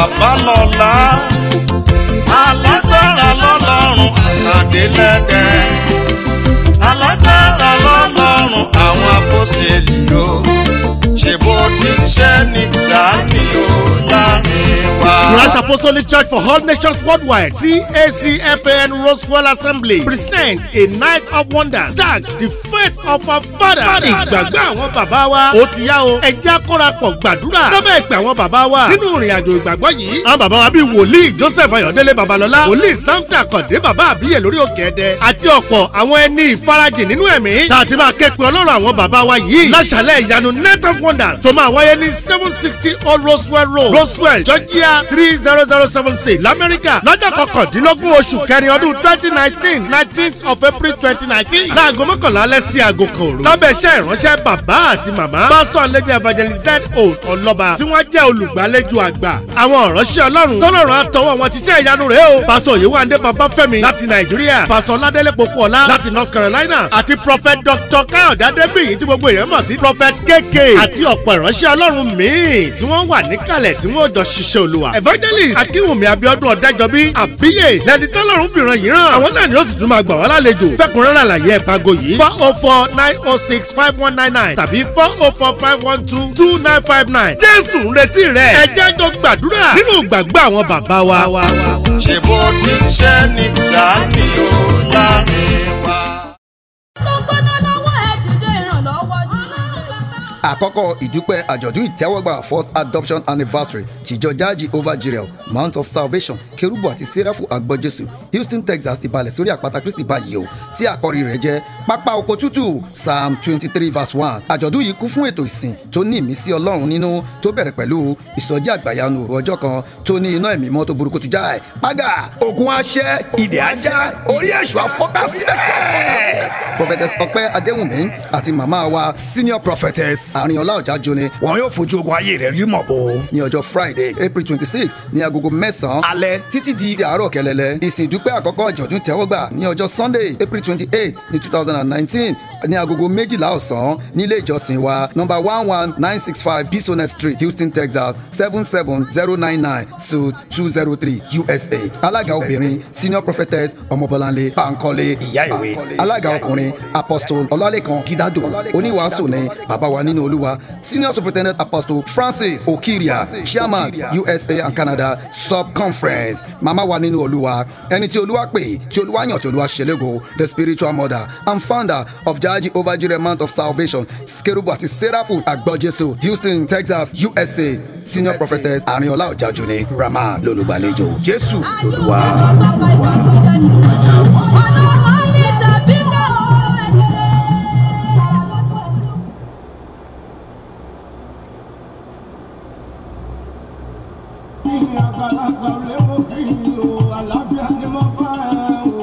bàbá lọ́la alágbára lọ́lọ́run àkàndélẹ́dẹ́ alágbára lọ́lọ́run àwọn apọ́sẹ̀lì o ṣe bó ti ń ṣe nígbà ní o láàrin wa. Christ Apostolic Church for All Nations Worldwide CACFN Roswell Assembly present a night of wonders tagged the faith of our father. Ìgbàgbọ́ àwọn bàbá wa ó ti yá o ẹjẹ́ àkórapọ̀ gbàdúrà lábẹ́ ìpè àwọn bàbá wa nínú ìrìn àjò ìgbàgbọ́ yìí. Àwọn bàbá wa bíi wòlíì Joseph Ayọ̀délé Babalọ́lá wòlíì Samson Akande bàbá àbíyè lórí òkè ẹ̀dẹ àti ọ̀pọ̀ àwọn ẹni ìfarajìn nínú ẹ̀mí. Tá a ti máa ké pe ọlọ́run àwọn bàbá wa yìí. Láṣàlẹ̀ ìyanu Night of Wonders tó máa wáyé ní seven sixty Old Roswell Road Roswell Georgia three zero zero seven six lamẹ́ríkà lọ́jọ́ kọkàndínlógún oṣù kẹrin ọdún twenty nineteen nineteenth of April twenty nineteen láago mọ́kànlá alẹ́ sí aago kan òru. lábẹ́ iṣẹ́ ìránṣẹ́ bàbá àti màmá pásítọ̀ àlejò evangelist z o ọlọ́ba tí wọ́n jẹ́ olùgbàlejò àgbà. àwọn ìránṣẹ́ ọlọ́run tọ́lọ́run àtọwọ́ wọn ti ṣe ìyanu rẹ̀ o. pásítọ̀ yewande babafẹ́mi láti nàìjíríà pásítọ̀ ládélé pokuọlá láti north carolina àti prophet dr káyọ̀dé adébíyì tí gbogbo èèyàn mọ̀ sí prophet kk àti ọ̀pọ̀ ìránṣẹ́ ọlọ́run míì tí wọ́n wà níkàlẹ̀ tí wọ́n jọ ṣiṣẹ́ olúwa. evangelist akínwùmí abiodun ọ̀dájọ́bí àbíyè lẹ́ni tọ́lọ́run fìràn yìí ràn. àwọn náà ni ó sì tún máa gbà wá lálejò. fẹ́kùnrẹ́rẹ́ àlàyé ẹ̀ pago yìí four oh four nine oh six five one nine nine tàbí four oh four five one two two nine five nine. jésù ń retí rẹ̀ ẹ jẹ́ jọ gbàdúrà nínú ìgbàgbọ́ àwọn bàbá wa. ṣe bó ti ń ṣe nígbà ní o láàrin wa. àkọ́kọ́ ìdúpẹ́ àjọ̀dún ìtẹ́wọ́gbà first adoption anniversary tìjọ jaji over jirel mount of salvation kerubu àti serafu agbọ́jésù houston texas ti balẹ̀ sórí àpáta kristi báyìí o tí àkọ́rí rẹ̀ jẹ́ pápá oko tútù psalm twenty three verse one àjọ̀dún yìí kún fún ètò ìsìn tó ní ìmísí ọlọ́run nínú tó bẹ̀rẹ̀ pẹ̀lú ìsọjí àgbàyanu òru ọjọ́ kan tó ní iná ẹ̀mí mọ́ tó burúkú tu jáì págà ogun aṣẹ ìdè ajá orí èṣù afọ́ká síbẹ̀. prophetess ọpẹ́ adéwùnmí àti màmá wa senior prophetess àrìnọlá ọjà jóni wọn yóò fojú ogun ayé rẹ rí mọ̀ bó. ní ọjọ́ friday april twenty six ní agogo mẹ́sàn-án alẹ́ títí di àárọ̀ kẹlẹ́lẹ́ ìsìn ìdúpẹ́ àkọ́kọ́ àjọ̀dún tẹ́wọ́gbà ní ọjọ́ sunday april twenty eight ní two thousand and nineteen ní agogo méjìlá ọ̀sán nílé ìjọsìn wa number one one nine six five bisonet street houston texas seven seven zero nine nine suit two zero three usa alága obìnrin senior prophetess ọmọbọláńlé bankole ìyá ìwé alága ọkùnrin apostle ọlálẹ́kan gidado oníwàásù ní bàbá wa nínú olúwa senior superintendent apostle francis okiria chairman usa and canada sub-conference mama wa nínú olúwa ẹni tí olúwa pè tí olúwa yàn tí olúwa ṣẹlẹ́gò the spiritual mother and founder of jaji ovajire mount of salvation skerubu àti seraphim agbọ́jésù houston texas usa senior prophetess arinola ọ̀jájúni rahman lolùgbàlejò jésù lolúwa. àgbàlagbà léwo kiri o àlàáfíà ni mo bá ẹ o.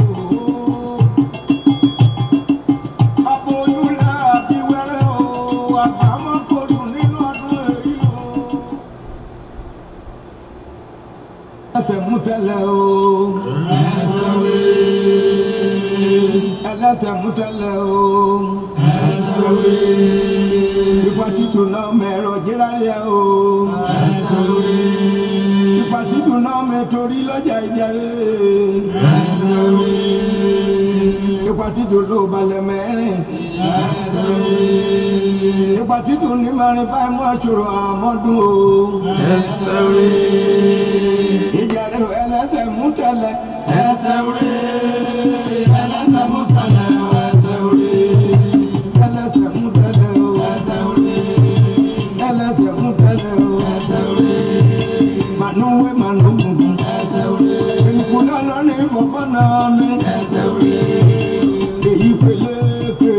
Aboyúnlé àbíwẹ́rẹ́ o, àgbàmọ́ kò dùn nínú ọdún èyí o. Ẹsẹ̀ mú tẹ́lẹ̀ o. Ẹsẹ̀ wé. Ẹlẹ́sẹ̀ mú tẹ́lẹ̀ o. Ẹsẹ̀ wé. Ìfọ̀ títù náà mẹ́rọ jíráyẹ o. Ẹsẹ̀ wé ipa títún náà mi torí lọ́jà ìjàre. ipa títún ló balẹ̀ mẹ́rin. ipa títún ní marin báyìí mú àṣùrọ̀ àmọ́dún o. ìjàre ẹlẹ́sẹ̀ mú tẹ̀lẹ̀. ẹsẹ̀ rí ẹlẹ́sẹ̀ mú tẹ̀lẹ̀ ẹsẹ̀ rí ẹlẹ́sẹ̀ mú tẹ̀lẹ̀ o. ẹsẹ̀ rí ẹlẹ́sẹ̀ mú tẹ̀lẹ̀ o. ẹsẹ̀ rí manuwe manugu ìfúnná lọ́ní fọ́fọ́ náà ní èyí peléke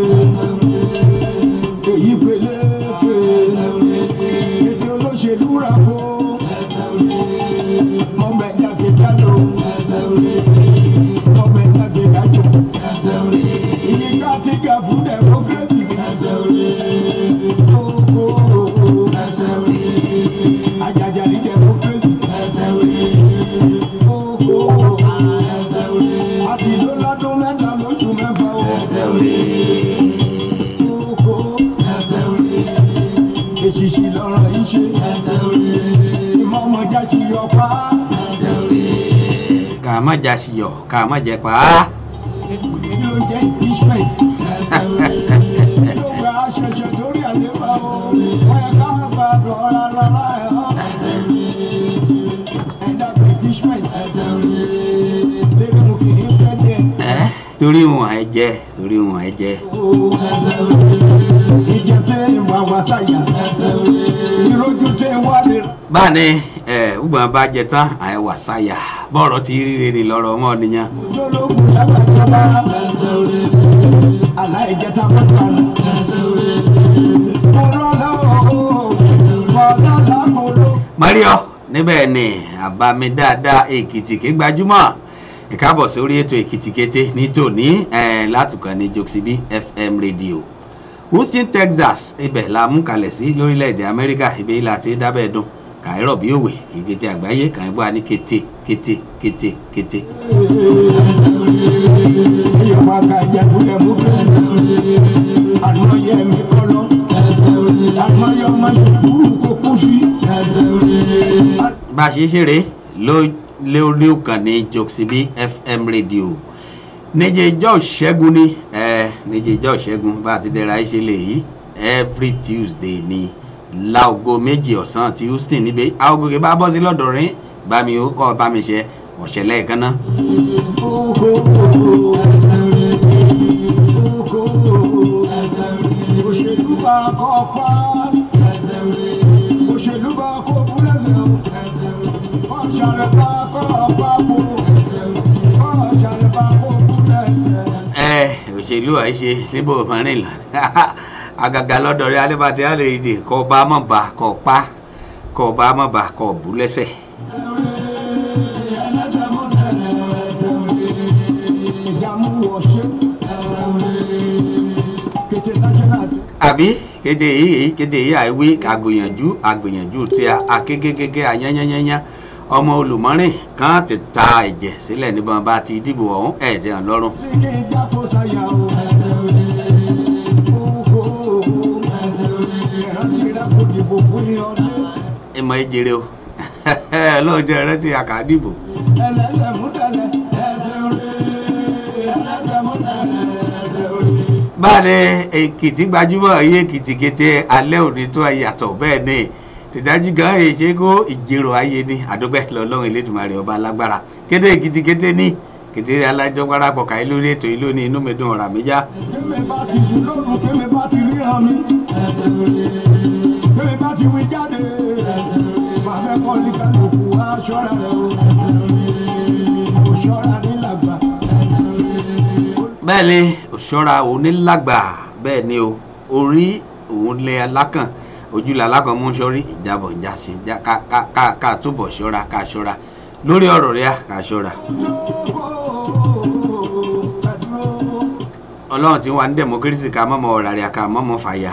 èyí peléke èdè olóṣèlú rà fó mọ̀mẹ́jà kejìlá mọ̀mẹ́jà pa. ká má jà síyọ̀ ká má jẹ pa á. Kí ló jẹ́ impeachment? Ló gba aṣẹ̀ṣẹ̀ lórí àléébá o. Wọ́n yẹ ká bá dọ̀ rárá ẹ̀ ọ́. Ẹ̀dá pé impeachment. Lébí mo kì í fẹ́ jẹ. ẹ́ torí wọn ẹ jẹ torí wọn ẹ jẹ. Ìjẹ tẹ́ ìwà wá sáyà. Ìrójú tẹ́ wá lè. báni ẹ ugbọn bá jẹ tán àìwà sáyà bọ́ọ̀rọ̀ ti rí rere lọ́rọ̀ ọmọ nìyẹn. Jológun lágbàjọba. Aláìjẹta mọ́tò àná. Mo lọ́lá o. Mo lọ́lá mo lọ. mario níbẹ̀ ni àbámi dáadáa èkìtì ké gbajúmọ̀ ìkábọ̀ sórí ètò èkìtì kété ní tòní eh, látùkàn ní jokesibi fm radio houston texas ibẹ̀ la mú kalẹ̀ sí lórílẹ̀‐èdè amẹ́ríkà ibẹ̀ ilà tí dábẹ́ dùn kàírọ̀ bí òwe kété àgbáyé kàn gbọ́ ní kété kété kété kété. Ìyọ̀pá ka jẹ fúlẹ̀ mú fẹ́. Àná yẹ mi kọ́lọ́. Àná yọ ọmọ ìkúrú kó kú sí. bá a ṣe ṣeré ló- lórí òkàn ní jokesibi fm radio níjẹjọ́ ṣẹ́gun ni ẹ níjẹjọ́ ṣẹ́gun bá a ti dẹ́ra ẹ ṣe lè yí every tuesday ni láago méjì ọ̀sán ti houston níbẹ̀ aago kí bá bọ́ sí lọ́dọ̀ rín bá mi ó kọ́ bá mi ṣe ọ̀ṣẹ̀ lẹ́ẹ̀kan náà. Oko oko òṣèlú bá kọ́ pa. Òṣèlú bá kó búlẹ̀sẹ̀ o. Ọ̀ṣàrẹ̀ bá kọ́ pa kó. Ọ̀ṣàrẹ̀ bá kó búlẹ̀sẹ̀. ẹ òṣèlú àìṣe níbo mọ́rin là àgàgà lọ́dọ̀ rí adébàtí àlè ìdè kọ́ bá mọ̀ bá kọ́ pa kọ́ bá mọ̀ bá kọ́ bú lẹ́sẹ̀. àbí kéde yìí kéde yìí àìwí àgbìyànjú àgbìyànjú tí a akégégégé ayányányányá ọmọ olùmọ́rìn kan ti ta ẹ̀jẹ̀ sílẹ̀ níbọn bá ti dìbò ọ̀hún ẹ̀ẹ́dẹ̀ hàn lọ́rùn. ìmọ̀ ìjèrè o ọlọ́jọ́ rántí àkàdìbò. báyìí èkìtì gbajúmọ̀ yé èkìtì kété alẹ́ òní tó yàtọ̀ bẹ́ẹ̀ ni ìdájí gan èṣe kó ìjèrò ayé ni àdúgbẹ́ lọ́lọ́run elédùnmarè ọba alágbára kété èkìtì kété ní kété alájọ parapọ̀ káyé lórí ètò yìí lónìí inú mi dùn ọ̀rà mi já. Kémi bá ti sùn lóru, kémi bá ti ríran mi. Kémi bá ti wí jáde. Bàbá ẹ̀kọ́ ní kálukú aṣọ́ra rẹ̀ o. Òṣọ́ra ní làgbà. bẹ́ẹ̀ ni òṣọ́ra onílágbà bẹ́ẹ̀ ni o orí òun lé alákàn ojúlẹ̀ alákàn mú sọ́rí ìjábọ̀ ìjàsí já- ká ká- ká- ká túbọ̀ ṣọ́ra ká ṣọ́ra lórí ọ̀rọ̀ rẹ̀ ká ṣọ́ra. ọlọ́run tí wà ní democracy ká mọ́mọ́ ọ̀ràrẹ̀ ká mọ́mọ́ fàyà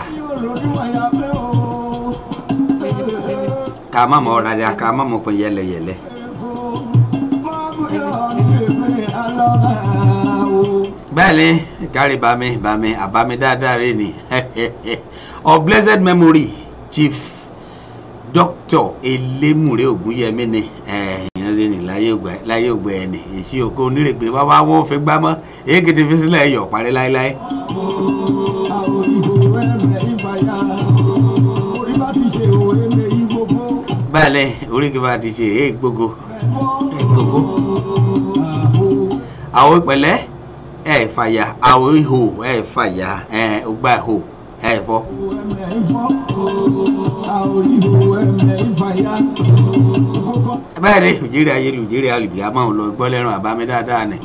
ká mọ́mọ́ ọ̀ràrẹ̀ ká mọ́mọ́ pin yẹlẹyẹlẹ. bẹ́ẹ̀ ni kárí bami bami àbámi dáadáa rẹ̀ ni of blessed memory chief doctor elémùrè ògúnyẹmí ni ẹ̀yìn rẹ̀ ni láyé ògbẹ́ láyé ògbẹ́ ẹni èsì òkú onírègbè wá wá wọ́n fi gbámọ́ èkìtì fi sílẹ̀ ẹ̀yọ̀ parí láéláé. bẹ́ẹ̀ ni oríkì bá ti ṣe èé gbogbo èé gbogbo àwọn ìpẹ̀lẹ́ ẹ̀ fàyà àwọn ihò ẹ̀ fàyà ẹ̀ ọgbà ihò ẹ̀ fọ́. bẹ́ẹ̀ ni òjìrì ayélu òjìrì alùbí a máa ń lọ gbọ́ lẹ́rùn àbámi dáadáa ni.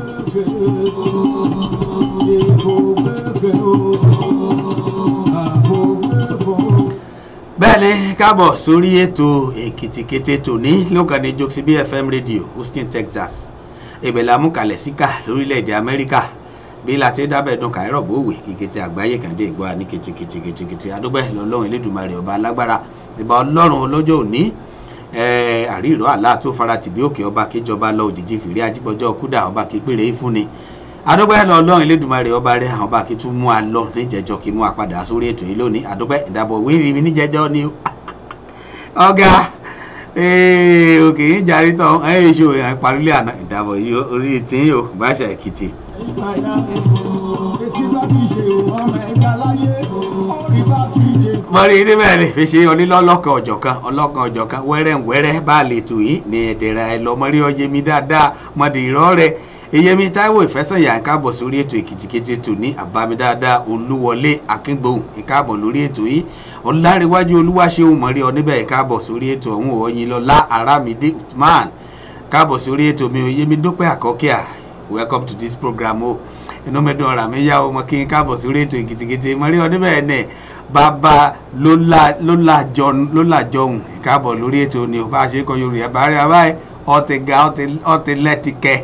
bẹ́ẹ̀ ni káàbọ̀ sórí ètò èkìtìkété tòní lókàdé jokes bfm radio houston texas ìbẹ̀lẹ̀ amúkalẹ̀ síkà lórílẹ̀‐èdè amẹ́ríkà bí láti dábẹ́ dùn káírọ̀ bówè kíkété àgbáyé kàndé ìgbọ́ ní kìtìkìtìkìtì adúgbẹ́ lọ́lọ́run elédùnmarè ọba alágbára ìbá ọlọ́run ọlọ́jọ́ òní àríìrọ́ àlá tó fara tìbí òkè ọba kíjọba lọ òjijì fìrí ajíbọjọ́ kúdà ọba kípèrè ìfúnni adúgbẹ́ lọ́lọ́run elédùnmarè ọba rẹ̀ àwọn ọba kí tún mú a lọ níjẹjọ kí mú a padà sórí ètò yìí lónìí adúgbẹ́ ìdàbọ̀ wíìrì mi níjẹjọ ni ọ̀gá ee òkè yín jarí tán ẹ ẹ ṣe òyìn parílẹ̀ àná ìdàbọ̀ yìí orí tí yìí ó báṣà èkìtì. ìgbàyà etí bá ti ṣe ọmọ ẹ̀ka láyé orí bá ti ṣe. mọ̀rí níbẹ̀ ni fi ṣe onílọ́lọ́kan ọ̀jọ̀kan ọlọ́kan ọ̀jọ̀kan wẹ́rẹ́ wẹ́rẹ́ bá a lè tù yín ní ẹ̀dẹ̀rẹ̀ ẹ̀ lọ mọ̀rí ọyẹmi dáadáa mọ̀dé ìrọ́ rẹ̀ eyemi taiwo ìfẹsẹ̀yà ìkáàbọ̀ sórí ètò èkìtìkété tò ní àbámi dáadáa olúwọlé akíngbóhùn ìkáàbọ̀ lórí ètò yìí ọ̀làríwájú olúwaṣẹ́hùn mọ̀rí oníbẹ̀ ìkáàbọ̀ sórí ètò ọ̀hún ọ̀yìnlọ́lá arámidé usman káàbọ̀ sórí ètò mi oyemi dúpẹ́ àkọ́kíà welcome to this program o inú mi dùn ọ̀rà mi yá o mọ kí n káàbọ̀ sórí ètò èkìtìkété mọ̀rí oníbẹ̀ ẹ̀ bàbá ló làjọhùn ìkáàbọ̀ lórí ètò ni ò bá ṣe kọ yorùbá bá rí abáyé ọtí ga ọtí lẹ́tìkẹ́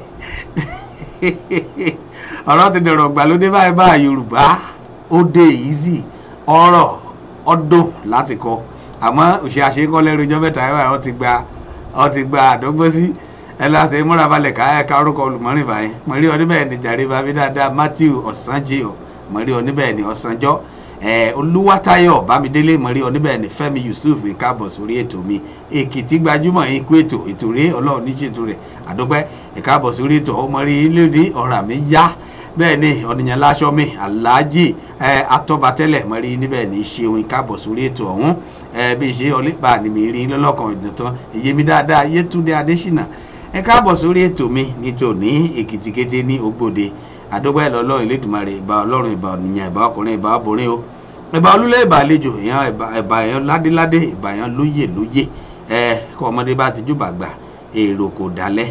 ọ̀rọ̀ ti dọ̀rọ̀ gbàlódé báyìí bá yorùbá ó dé easy ọ̀rọ̀ ọdún láti kọ àmọ́ òṣè àṣekọ́ lẹ́rú ijọ́ mẹ́ta ẹ̀ báyìí ó ti gba ó ti gba àdọ́gbọ́sí ẹ lọ́sẹ̀ múra balẹ̀ ká ẹ̀ka orúkọ olùmọ́rin báyìí mọ̀rí oníbẹ̀ ni jàre bàbí dáadáa matthew ọ̀sánjẹ́ mọ̀rí oníbẹ̀ ni ọ̀sánjọ́ olúwátayọ bámidélé mọ̀rí oníbẹ̀ ní fẹ́mi yusuf ìkáàbọ̀ sórí ètò mi èkìtì gbajúmọ̀ ikú ètò ètò rẹ ọlọ́run níṣètò rẹ̀ àdúpẹ́ ìkáàbọ̀ sórí ètò ọmọrí ilé ọ̀rà mi yá bẹ́ẹ̀ ni ọ̀nìyàn láṣọ mi aláàjì atọ́batẹ́lẹ̀ mọ̀rí níbẹ̀ ní ṣeun ìkáàbọ̀ sórí ètò ọ̀hún bí ṣe ọlẹ́pàá ni mi rí lọ́lọ́kan ìdọ̀tán èyí mi dáadáa yétúndé adésínà ẹ káàbọ̀ sórí ètò mi nítòní èkìtì kété ní ògbòde àdúgbò ẹ̀ lọ́lọ́run ìlédùmarè ìbà ọlọ́run ìbà ọ̀nìyàn ìbà ọkùnrin ìbà obìnrin o ìbà olúlé ìbà àlejò èèyàn ìbà èèyàn ládéládé ìbà èèyàn lóyè lóyè ẹ kọ́ ọmọdé bá ti júbà gbà èrò kò dálẹ̀.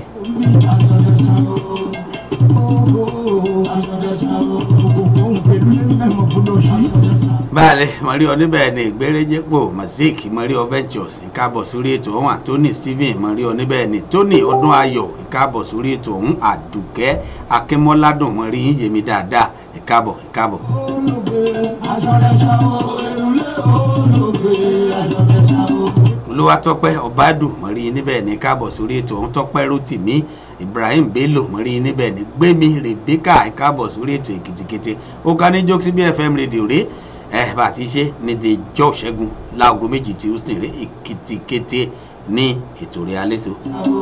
báyìí mọ̀rí oníbẹ̀ ni ìgbérẹ́jẹ́pọ̀ mazik mọ̀rí ventures ìkábọ̀ sórí ètò ọ̀hún àtọ́ni stephen mọ̀rí oníbẹ̀ ni tony ọdún ayọ̀ ìkábọ̀ sórí ètò ọ̀hún àdùkẹ́ akínmọ́ládùn mọ̀rí yín yèmí dáadáa ìkábọ̀ ìkábọ̀. olúwatọ́pẹ́ ọ̀bádùn mọ̀rí níbẹ̀ ní káàbọ̀ sórí ètò ọ̀hún tọ́pẹ́ rotimi ibrahim bello mọ̀rí níbẹ̀ ní gbẹ̀mí rebecca káàbọ̀ sórí ètò èkìtìkété ó ká ní jókòó síbi fm rédíò rè ẹ bá a ti ṣe ní the jọ́ ṣẹ́gun láago méjì tí ó sì rè èkìtìkété ní ètò rẹ̀ alẹ́ so.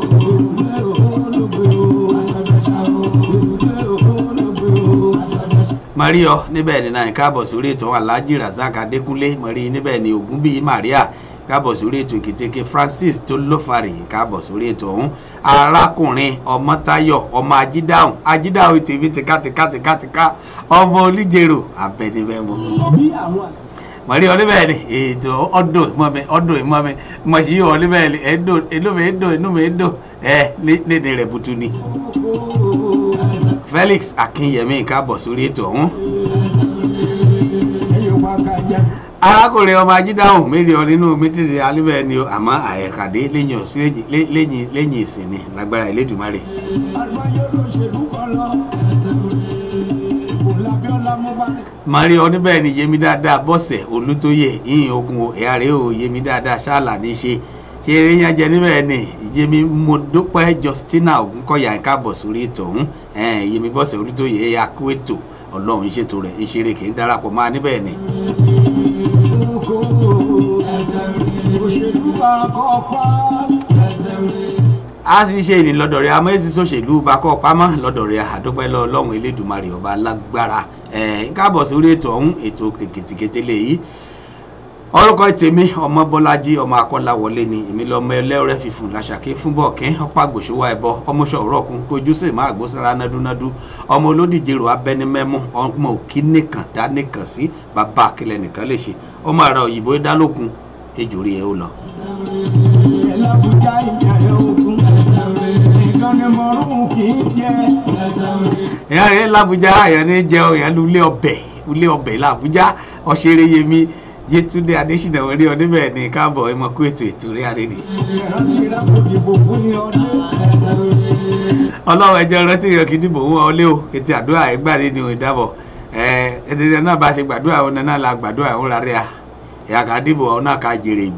mario níbẹ̀ ní náà káàbọ̀ sórí ètò alhaji razak adékúnlé mọ̀rí níbẹ̀ ní ògúnbíyí maria káàbọ̀ sórí ètò ìkìtìkì francis tó lófarì káàbọ̀ sórí ètò ọ̀hún arákùnrin ọmọtayọ ọmọ ajídáhùn ajídáhùn tèmi tìkátìkátìkátìká ọmọ olùjèrò abẹnibẹmọ. mọ̀rí oníbẹ̀ ni ètò ọdún ìmọ̀mi ọdún ìmọ̀mi mọ̀sí yìí oníbẹ̀ ni ẹ̀dùn inú mi dùn inú mi dùn ẹ̀ lédè rẹ̀ butu ni. felix akinyemi káàbọ̀ sórí ètò ọ̀hún arákùnrin ọmọ ajídáhùn mílíọ̀nù nínú mítìrì alíbẹ̀ ni àmọ́ àyẹ̀kàdé lẹ́yìn òsì lẹ́yìn lẹ́yìn ìsìn ni lágbára ìlédùmarè. mari oníbẹ̀ ni yemi dáadáa bọ́sẹ̀ olútóyè yìnyín ogun ẹ̀yà rẹ̀ ò yemi dáadáa ṣáàlà ní ṣe ṣeré yẹn jẹ níbẹ̀ ni yemi modópẹ́ justina ogunkọ̀yà káàbọ̀ sórí ètò ọ̀hún yemi bọ́sẹ̀ olútóyè ẹ̀yà kó ètò ọlọ́run ṣètò rẹ̀ ìṣeré kì í darapọ̀ máa níbẹ̀ ni. a sì ṣe ìní lọ́dọ̀ rẹ̀ àmọ́ èsì sòṣèlú bakọ́ pamọ́ lọ́dọ̀ rẹ̀ àdúpẹ́ lọ ọlọ́run elédùnmarè ọba alágbára káàbọ̀ sórí ètò ọ̀hún ètò kìtìkìtì lèyí orúkọ tèmi ọmọ bọlájí ọmọ akọláwọlé ni èmi lọmọ ẹlẹ́rẹ́ fífún làṣàkí fún bọ̀kẹ́ ọ̀pá àgbòṣòwò ẹ̀bọ ọmọọṣọ òrọ̀kùn kojú sì máa gbósára nádúnádú ọmọ olódìjèrò abẹnimẹ́mú ọmọ òkí nìkan dá nìkan sí bàbá akílẹ̀ nìkan lè ṣe ọmọ àrà òyìnbó dálókun ejò rí ẹ ó lọ. ẹlẹ́bùjá ìjàrẹ̀ ogun ìkànnì mọ̀rún kì í jẹ́ ìyá rẹ̀ làbújá àyàn ní jẹun ìyá lulẹ̀ ọbẹ̀ ilé ọbẹ̀ làbújá ọ̀ṣẹ́rẹ́ yẹmi yétúndé adésínà orí oníbẹ̀ ní káàbọ̀ ẹmọkú ètò ètò rí àrídì. ìrántí ìrántí ìdìbò fún ní ọdún ọlọ́run ẹjọ́ rántí ìyàn kì í dìbò wọn ọlé o ètò àdúrà ẹgbàre ni òun dábọ̀ ẹ̀ẹ́dẹ̀dẹ̀ náà bá ṣe gbàdúrà òun náà la gbàdúrà òun rárẹ̀ à ìyá ká dìbò òun náà ká jèrè ìbò.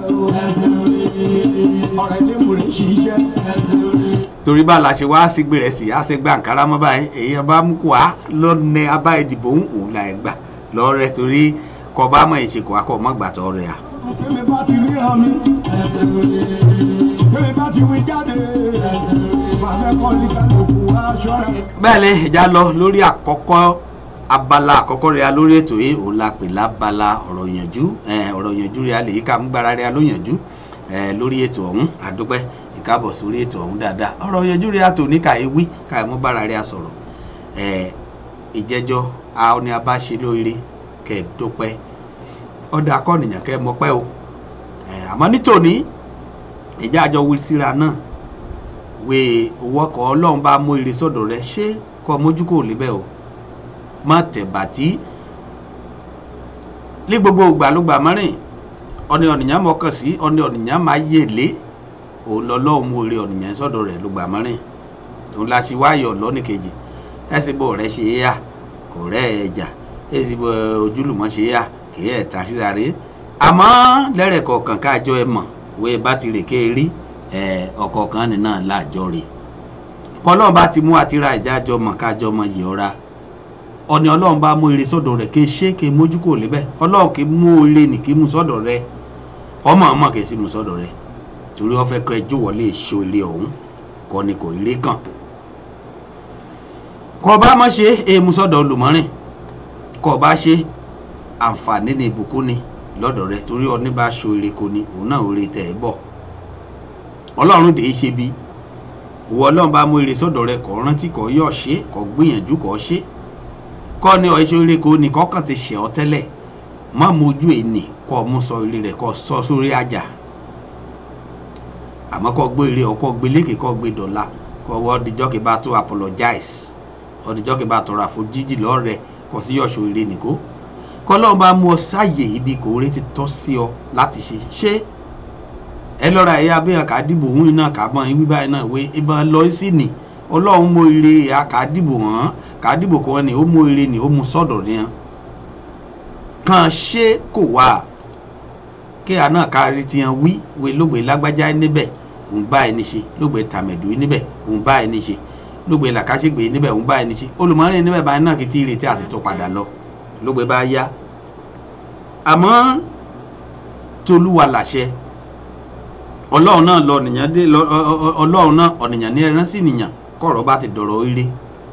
ọ̀rẹ́ tí mo rí ṣiṣẹ́ torí bá la ṣe wá sí gbèrè sí á ṣe gba àǹkárá mọ́ báyìí èyí ọba mú kó a lọ́nà abá ìdìbò òun là ẹ̀ gbà lọ́rẹ́ torí kọ́ bá mọ̀ ìṣèkò akọ́ mọ́ gbàtọ́ rẹ̀ à. Kémi bá ti ríran mi. Kémi bá ti wí jáde. Màá fẹ́ kọ́ ní kálukú aṣọ rẹ̀. bẹ́ẹ̀ ni ìjà lọ lórí àkọ́kọ́ abala àkọ́kọ́ rẹ̀ lórí ètò yìí òun la pè lábala ọ̀rọ̀ yànjú eh, ọ̀rọ̀ yànjú rẹ̀ lè ká mú gbára rẹ̀ ló yànjú eh, lórí ètò ọ̀hún àdúpẹ́ ìkábọ̀ sórí ètò ọ̀hún dáadáa ọ̀rọ̀ yànjú rẹ̀ àtò ní káyé wí káyé mú gbára rẹ̀ sọ̀rọ̀ eh, ìjẹ́jọ́ a ní a bá ṣe lóore kẹ́ ẹ̀ dúpẹ́ ọ̀dà akọ́nìyàn kẹ́ ẹ mọpẹ́ o eh, àmọ́ nítòní ìjà àjọ wí síra náà wé owó ọkọ̀ ọlọ́run bá mú ire sọ́dọ̀ rẹ ṣé kọ́ mójú kò lébẹ̀ o má tẹ̀ bàtí ní gbogbo ìgbàlógbà mọ́rin ọ̀nì ọ̀nìyàn mọ̀ọ́kàn sí ọ̀nì ọ̀nìyàn máa yè lé òun lọ́lọ́run mú ire ọ̀nìyàn sọ́dọ̀ rẹ̀ ló gbà mọ́rin òun la ṣe wáyọ̀ lọ́nì kejì ẹ̀sìnbó rẹ̀ ṣe é yà kò rẹ̀ ẹ̀ jà ẹ̀sìnbó ojúlùmọ̀ ṣe é yà kì í ẹ̀ ta síra rẹ̀ àmọ́ lẹ́rẹ̀ kọ̀ọ̀kan káàjọ ẹ̀ mọ̀ wé bá ti rè ké rí ọ̀kọ̀ọ̀kan nínú láàjọ rè kọ́lọ́n bá ti mú àtìrà ìjájọ mọ̀ kájọ mọ̀ yìí ọ̀ra ọ̀ni ọlọ́run bá mú ire sọ́dọ̀ rẹ̀ kí ṣé kí mójú kò lébẹ̀ ọlọ́run kì í mú ire nì kí mú sọ́dọ̀ rẹ̀ ọmọ ọmọ kì í sì mú sọ́dọ̀ rẹ̀ torí wọ́n fẹ́ kọ́ ẹjọ́ wọlé èso ire ọ̀hún kọ́ ni kò ire kàn kọ́ bá mọ̀ ṣe é mú sọ́dọ̀ olùmọ́rìn kọ́ bá ṣe àǹfààní ni ìbùkún ni lọ́dọ̀ rẹ̀ torí ọ ní bá aṣọ ire kò ní òun náà oore tẹ̀ ẹ́ bọ̀ ọlọ́run dè é ṣe bí ìwọ ọlọ́run bá mú ire sọ́dọ̀ rẹ̀ kọ́ rántí kọ́ yọ̀ ṣe kọ́ gbìyànjú kọ́ ṣe kọ́ ní ọ̀ṣẹ́ ire kò ní kọ́kàn ti ṣẹ̀ ọ́ tẹ́lẹ̀ má mojú ènì kọ́ mú sọ ire rẹ̀ kọ́ sọ sórí àjà àmọ́ kọ́ gbé ire ọkọ́ gbé lékè kọ́ gbé dọ̀la kọ́ wọ́n ọdíjọ́ kí bá tó apologize ọdíjọ́ kí bá tọrọ àforíjì lọ́rẹ̀ kọ́ sí yọ̀ṣọ́ ire nìkó kọ́lọ́run bá mú ọ sáàyè ibi kò rí ti tọ́ sí ọ láti ṣe ṣé ẹ lọ́ra ẹ̀yà abẹ́yàn ká dìbò òun iná ká mọ́ ibi báyìí náà wé ìbọn lọ sí ni ọlọ́run mú ire ẹ̀yà ká dìbò hàn ká dìbò kan ni ó mú ire ni ó mú sọ́dọ̀ ni hàn kàn ṣé kò wá kí àná kárí ti hàn wí wé lóògbé lágbájá níbẹ̀ òun bá ẹni ṣe lóògbé tàmẹ̀dù níbẹ̀ òun bá ẹni ṣe lóògbé làkàṣègbè níbẹ̀ òun bá ẹni ṣe olùmọ̀rin níbẹ̀ báyìí náà kì í ti ìrètí àti tó padà lọ lóògbé bá yá àmọ́ tolúwa làṣẹ ọlọ́run náà lọ nìyàn dé ọlọ́run náà ọ̀nìyàn ní ẹran sí nìyàn kọ̀rọ̀ bá ti dọ̀rọ̀ ire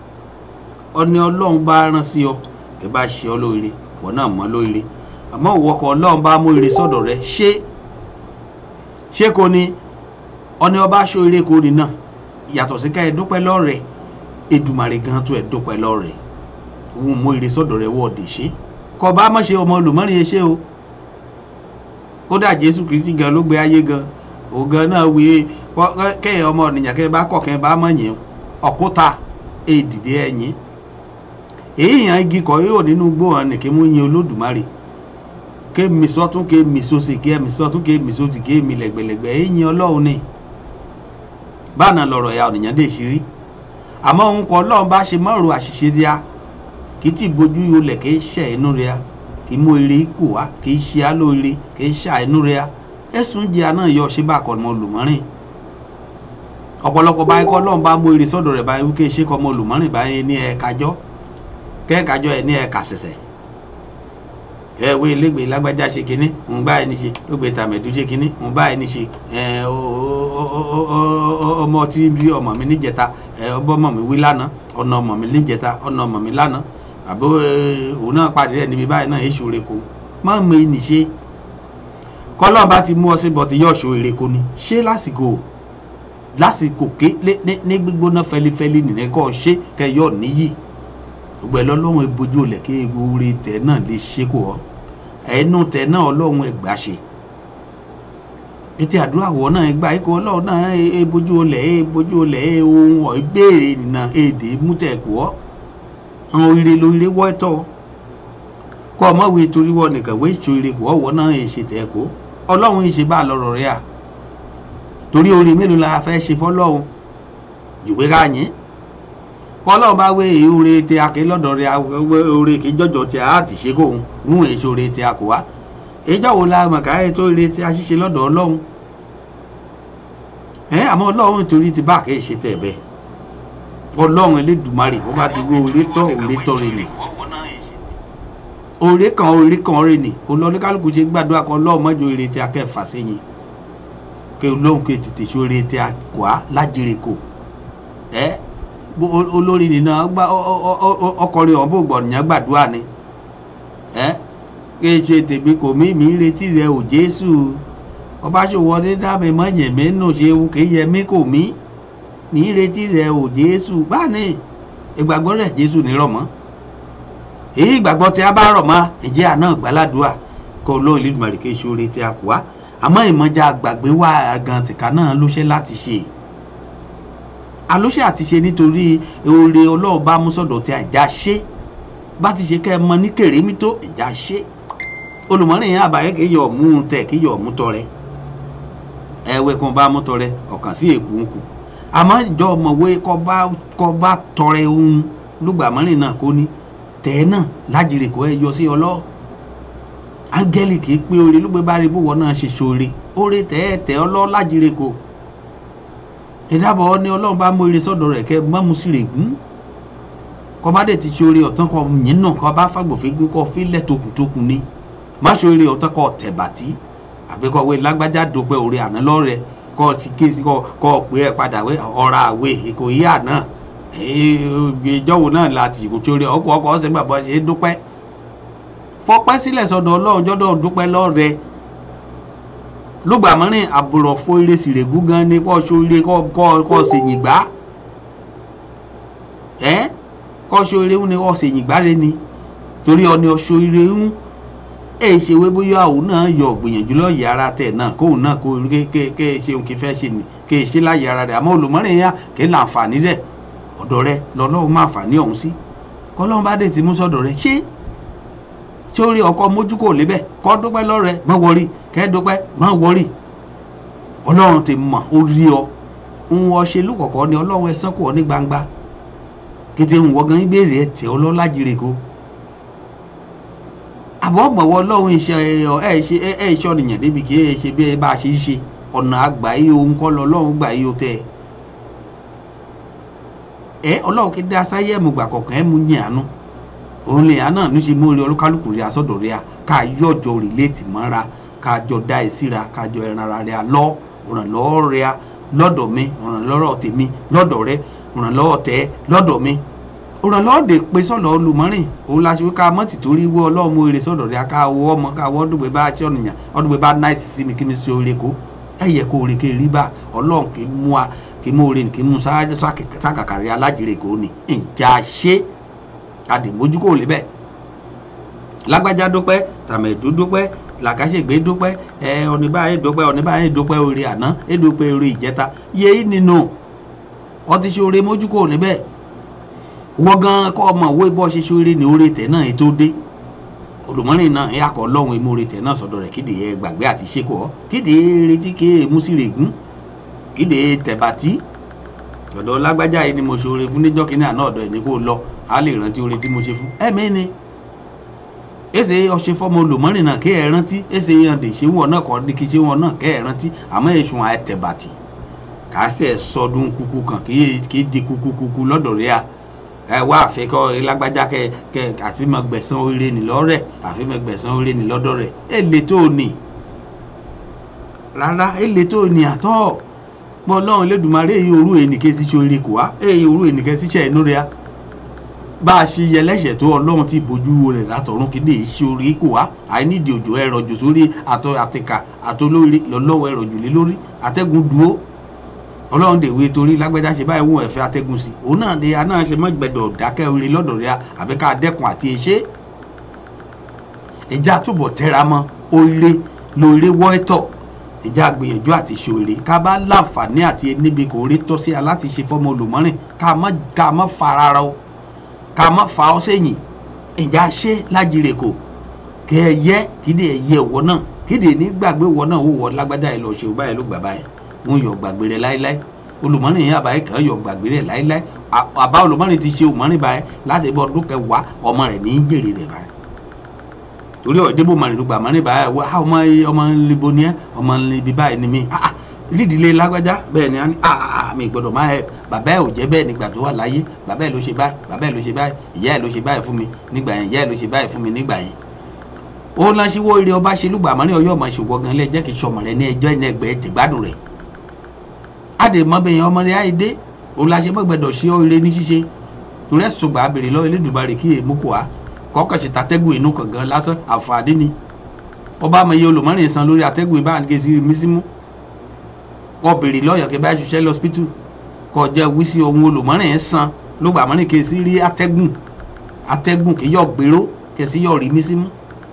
ọni ọlọ́run bá rán sí ọ ẹ bá ṣe ọ lóore wọ́n náà mọ́ lóore àmọ́ òwòkọ̀ ọlọ́run bá mú ire sọ́dọ̀ rẹ ṣé ṣé kò ní ọni ọba aṣọ ire kò ní náà yàtọ̀ sí ká ẹ dúpẹ́ lọ́rẹ̀ Èdùmàrè gan tó ẹ dúpẹ́ lọ́rẹ̀ òun mú ire sọ́dọ̀ rẹ wọ́ọ̀dì ṣe kọ bá mọ̀ ṣe ọmọ olùmọ́rin yẹn ṣe o kódà Jésù Kristi gan ló gbé ayé gan ògan náà wí kẹ́yìn ọmọ ènìyàn kẹ́yìn bá kọ̀ kẹ́yìn bá mọ̀ yẹn ọ̀kúta èdìdé ẹ̀yìn èyí yàn igi kọ̀ yóò nínú gbóhàn ní kí mú yin Olódùmarè ké mi sọ́tún ké mi sósì ké mi sọ́tún ké mi sósì ké mi lẹ̀gbẹ̀lẹ̀gbẹ̀ èyí yin Ọlọ́run ni báà lọ̀rọ̀ ya ènìyàn dé ṣe rí àmọ́ òun kọ́ Ọlọ́run bá ṣe mọ́rò àṣìṣe díà kì í ti bójú olè kì í ṣe inú rẹ̀ kì í mú eré kù wá kì í ṣe alóore kì í ṣe inú rẹ̀ ẹ̀sùn jẹ́ àná yọ ṣé bá kọ́ ọmọ olùmọ́rìn ọ̀pọ̀lọpọ̀ báyìí kọ́ ọlọ́run bá mú eré sọ́dọ̀ rẹ̀ báyìí wíkẹ́ ṣé kọ́ ọmọ olùmọ́rìn báyìí ní ẹ̀ẹ́kájọ́ kẹ́ẹ̀kájọ́ ẹ̀ ní ẹ̀ẹ́ka ṣẹ̀ṣẹ̀ ẹ wo elégbè lágbájá ṣe kinní ń bá ẹni ṣe lógbè tàmẹ̀dú ṣe kinní ń bá ẹni ṣe ọmọ tí bí ọmọ mi níjẹta ọbọ ọmọ mi wí lánàá ọ̀nà ọmọ mi níjẹta ọ̀nà ọmọ mi lánàá àbó òun náà pàdé rẹ̀ níbi báyìí náà èṣù rẹ̀ kò má mọ ẹni ṣe kọ́lọ́n bá ti mú ọ síbọ̀ tí yóò ṣo èrè kò ní ṣé lásìkò lásìkò ké ní gbígbóná fẹlifẹli nìyẹn kọ́ ṣé kẹyọ níyì gbogbo ẹ lọ́lọ́run ebojú olè kí ewúre tẹ náà lè ṣe kó ọ ẹnu tẹ náà ọlọ́run ẹgbàá ṣe ètò àdúrà wọ náà ẹgbà ikọ̀ ọlọ́run náà ebojú olè ebojú olè ohun ọ̀ ìbéèrè nìna èdè mútẹ̀kù ọ́ àwọn oríire lóríire wọ́ ẹ̀tọ́ kọ́ ọmọ wo torí wọ nìkan wé ìṣó ire kù ọ̀wọ́ náà èṣe tẹ̀ kó ọlọ́run ìṣe bá lọ́rọ̀ rẹ̀ à torí orí mélòó la fẹ́ ṣe fọ́lọ́run jùwé ká yín kọ́lọ́run bá wé ìhóore tẹ akẹ́ lọ́dọ̀ rẹ̀ oore kì í jọjọ tẹ a ti ṣe kó òun rún èso oore tẹ a kò wá ìjọ wo la mọ̀ ká ètò oore tẹ a ṣiṣẹ́ lọ́dọ̀ ọlọ́run ẹ àmọ́ ọlọ́run torí ti bá àkẹ́ ṣe tẹ̀ bẹ́ẹ̀ ọlọ́run elédùmarè ó bá ti wó oore tọ́ oore tọ́ rẹ̀ nì oore kan oore kan oore ni olóníkálukú ṣe gbàdúrà kan lọ́ọ̀mọ́jọ ire tí a kẹ́ fà sẹ́yìn kí olóhùn kí tètè ṣe oore tí a kọ́ á lájèrè kò ẹ́ bó o- olórí nínú ọgbà ọkọrin ọ̀hún bò gbọ̀nyàn gbàdúrà ni ẹ́ kí n ṣe tèmi kò mí mi ń retí rẹ ò jésù ọba ṣòwò ní dábì mọ́yẹ̀ mí nù ṣe kì í yẹ mí kò mí mi ń retí rẹ ò jésù báni ìgbàgbọ́ rẹ̀ jésù nírọ̀ mọ́ èyí ìgbàgbọ́ tí a bá rọ̀ mọ́ ìjẹ́ àná gbàládùá kó lóun ìlúmọ̀rì kí ìṣòro tí a kù wá àmọ́ ìmọ̀já gbàgbé wà gan tìka náà ló ṣe láti ṣe àlóṣe àti ṣe nítorí oore ọlọ́run bá mú sọ̀dọ̀ tí àìjà ṣe bá ti ṣe kẹ́ ẹ mọ ní kèrèmí tó ìjà ṣe olùmọ̀rìn yẹn àbáyé kì í yọ mú un tẹ̀ kì í yọ mú tọrẹ ẹ̀wẹ̀ kan bá mú tọrẹ ọ̀kàn sí èkó ń kù àmọ́ ìjọ ọmọwé kọ́ bá kọ́ bá tọrẹ ohun lùgbàmọ́rìn náà kó ní tẹ̀ náà lájèrè kó ẹ yọ sí ọlọ́ áńgẹ́lì kì í pé oore ló gbé bá rí bówọ́ náà ṣe ṣoore oore tẹ̀ ẹ́ tẹ̀ ọlọ́ lájèrè kó ìdábọ̀ ni ọlọ́run bá mú ire sọ́dọ̀ rẹ̀ kẹ́ mọ́mú sí rè gún kọ́ bá dẹ̀ ti ṣoore ọ̀tán kọ́ yín náà kọ́ bá fàgbọ̀fẹ́gún kọ́ fílẹ̀ tokuntokun ni má ṣoore ọ̀tán kọ́ tẹ̀bàtì àbí kọ́ wé lágbájá dópẹ́ oore àná lọ́rẹ̀ kọ́ ti ké sí kọ́ kọ́ pé ẹ padà wé ọ̀rọ̀ àwé èkó yí àná ìjọ́wò náà láti kò ṣoore ọkọ̀ ọkọ̀ ọ̀sẹ̀ gbàgbọ́ ṣe é dúpẹ́ fọpẹ́ sílẹ̀ sọ́dọ̀ ọlọ́run jọ́dọ̀ dúpẹ́ lọ́rẹ̀ lùgbàmọ́rin àbùrọ̀ fo ire sìrègùn gan ni kọ́ ṣoore kọ́ kọ́ kọ́ ṣèyìn gbá ẹ́ kọ́ ṣoore ń ni kọ́ ṣèyìn gbá rẹ ni torí ọ ni ọṣọ ire ń ẹ ṣe wé bóyá òun náà yọ gbìyànjú lọ́ọ̀yà ara tẹ̀ náà kóun náà kó ké ké ké ṣe òun kì í fẹ́ ṣe ni ké ṣe láyé ara rẹ̀ àmọ́ olùmọ́rin yá kì í là àǹfààní rẹ̀ ọ̀dọ̀ rẹ̀ lọ́lọ́run máa fàní ọ̀hún sí kọ́lọ́run bá dé ti mú sọ́dọ̀ rẹ̀ ṣé sórí ọkọ mójú kò lébẹ̀ kọ́ dúpẹ́ lọ́rẹ̀ má wọrí kẹ́ dúpẹ́ má wọrí ọlọ́run ti mọ̀ ó rí ọ ń wọ ṣe lúkọ̀kọ́ ni ọlọ́run ẹ sán kù ọ ní gbangba kété ń wọ gan ìbéèrè ẹ tẹ ọlọ́lá jire ko àbọ̀ mọ̀wọ́ ọlọ́run iṣẹ́ ẹ ṣe ẹ ṣe ọ̀nìyàn débi kí ẹ ṣe bí ẹ bá ṣe ń ṣe ọ̀nà àgbà yìí ohun kọ́ lọ ọlọ́run gbà yìí ó tẹ̀ ẹ ọlọ́run kí dá sáyẹ́ mu gbà kọ̀ọ̀kan ẹ mú yín àánú òun lè àná ní ṣe mú rí olúkálùkù rí asọ́dọ̀ rí a ká yọjọ rìlẹ́tì mọ́ra ká jọ dá ẹ síra ká jọ ẹran ara rẹ lọ ìrànlọ́wọ́ rẹ lọ́dọ̀ mi ìrànlọ́wọ́ tèmi lọ́dọ̀ rẹ ìrànlọ́wọ́ tẹ lọ́dọ̀ mi ìrànlọ́wọ́ dè pé sọ̀dọ̀ olùmọ́rìn òun la ṣe ká mọ́tì torí wọ́ ọlọ́run mú ire sọ̀dọ̀ rẹ ká wọ́ ọmọ ká wọ́ ọdún bá ṣe ọ̀nìyàn ọdún bá náìsì sí mi kí mi ṣe oore kó ẹ yẹ kó oore kí rí bá ọlọ́run kì í mú a kì í mú oore kì í mú sákàkàrí alájèrè kó ní ìjà ṣe àdìmójú kò lè bẹ́ẹ̀ lágbájá dúpẹ́ tàmẹ̀dú dúpẹ́ làkàṣègbè dúpẹ́ ẹ ọ̀nìbáyé dúpẹ́ ọ̀nìbáyé dúpẹ́ orí àná ẹ dúpẹ́ orí ìjẹta yé nínú ọtí ṣe oore mójú kò níbẹ̀ wọ́n gan kọ́ ọmọ owó bọ́ ṣe ṣe oore ní oore tẹ̀ náà ètò dé olùmọ́rin náà ẹ akọ lọ́hùn emú oore tẹ̀ náà sọ̀dọ̀ rẹ̀ kíde ẹ gbàgbé àti ṣekọ̀ kíde retí ké músìrègún kíde tẹ̀bàtì ọ̀dọ̀ lágbájá yìí ni mo ṣe oore fún níjọ́ kínní àná ọ̀dọ̀ ẹ̀ ní kó lọ a lè rántí oore tí mo ṣe fún ẹ̀mí ni èsè ọṣẹ fọmọ olùmọ́rin náà kẹ́ ẹ̀ rántí èsè yànde ṣé wọn náà kọ́ ní kí ṣé wọn náà kẹ́ ẹ̀ rántí àmọ́ èṣù àtẹ̀bàtì kàásẹ̀ sọdún kúkú kan kì í di kúkú kúkú lọ́dọ̀ rẹ̀ a ẹ wá àfikọ́ lágbájá kẹ kẹ àfimọ̀ gbẹ̀sán oore nì lọ́rẹ̀ àfimọ̀ gbẹ̀sán oore nì lọ́dọ̀ rẹ̀ ẹ lè tó o nì rárá ẹ lè tó o nì àtọ́ pọ̀ lọ́run lẹ́dùnmarè èyí òru ènìkẹ́ sí ṣe oore kò wá èyí òru ènìkẹ́ sí ṣe ẹ̀nú rẹ̀ a bá a ṣe yẹlẹ́ṣẹ̀ tó ọlọ́run ti bójú rẹ̀ látọ̀run kí lè ṣe orí kò wá àìnídìí òjò ẹ̀rọ jù sórí àtọ àtẹ̀kà àtolórí lọ́lọ́wọ́ ẹ̀rọ jù lé lórí àtẹ́gùn dúró ọlọ́run dè wé torí lágbẹ́dá ṣe báyìí wọ́n ẹ̀fẹ́ atẹ́gùn sí òun náà de aná ṣe mọ́ gbẹ̀dọ̀ dákẹ́ orí lọ́dọ̀ rẹ̀ àbí ká dẹ́kun àti ẹ̀ṣẹ́ ìjà túbọ̀ tẹ́ra mọ́ oore lóore wọ́ ẹ̀tọ̀ ìjà gbìyànjú àti ṣòre ká bá láǹfààní àti níbi kò rí tọ́ sí a láti ṣe fọ́mọ olùmọ́rìn ká má farara o ká má fa ọ sẹ́yìn ìjà ṣe lájire kò kẹ ẹ yẹ kíde ẹ yẹ wọ náà kíde ní gbàgbé wọ náà ó wọ lágbádá ẹ lọ ṣe ó báyìí ló gbà báyìí wọn yọ gbàgbé rẹ láéláé olùmọ́rin yẹn àbáyé kan yọ gbàgbé rẹ láéláé àbá olùmọ́rin ti ṣe òmọ́rin báyìí láti bọ́ ọdún kẹwàá ọmọ rẹ ní í jèrè rẹ báyìí torí ọ̀dẹ́bò mọ̀rin ló gbà mọ́rin báyìí wá ọmọ ọmọ libo ni ẹ ọmọ libi báyìí ni mí lídìílé lágbájá bẹ́ẹ̀ ni a ní mi gbọ́dọ̀ máa ẹ bàbá ẹ ò jẹ́ bẹ́ẹ̀ nígbà tó wà láyé bàbá ẹ ló ṣe báyìí bàbá ẹ ló ṣe báyìí ìyá ẹ ló ṣe báyìí fún mi nígbà yẹn ìyá ẹ ló ṣe báyìí fún mi nígbà yẹn ó lọ síwó ire ọba ṣe lùgbàmọ́rin ọyọ́ ọmọ ìṣòwò gan lẹ́ jẹ́ kí sọmọ rẹ ní ẹjọ́ ìní ẹgbẹ́ ẹ̀jẹ̀gbádùn rẹ̀ àdèmọ́bẹ̀yìn ọmọ rẹ̀ àìdé òun la ṣe mọ́gbẹ́dọ̀ ṣe ire ní ṣíṣe torí ẹ̀sùn gbà abèrè lọ elédùnmarè kí èémú kò wá kọ́kọ́ ṣe tatẹ́gùn inú kàngan lásán àǹfààní ni ọba àmọ̀ iye olùmọ́rin san lórí atẹ́gùn ìbáǹgẹ̀ sí mísímú kọ́ bèrè lọ́yàn kí bá ṣiṣẹ́ lọ́spítù kọ́ jẹ́ wísí ohun olùmọ́rin ẹ̀ san ló gbà mọ́rin kí sí rí atẹ́gùn atẹ́gùn kí yọ̀ gbèrò kí sí yọ̀ rí mísímú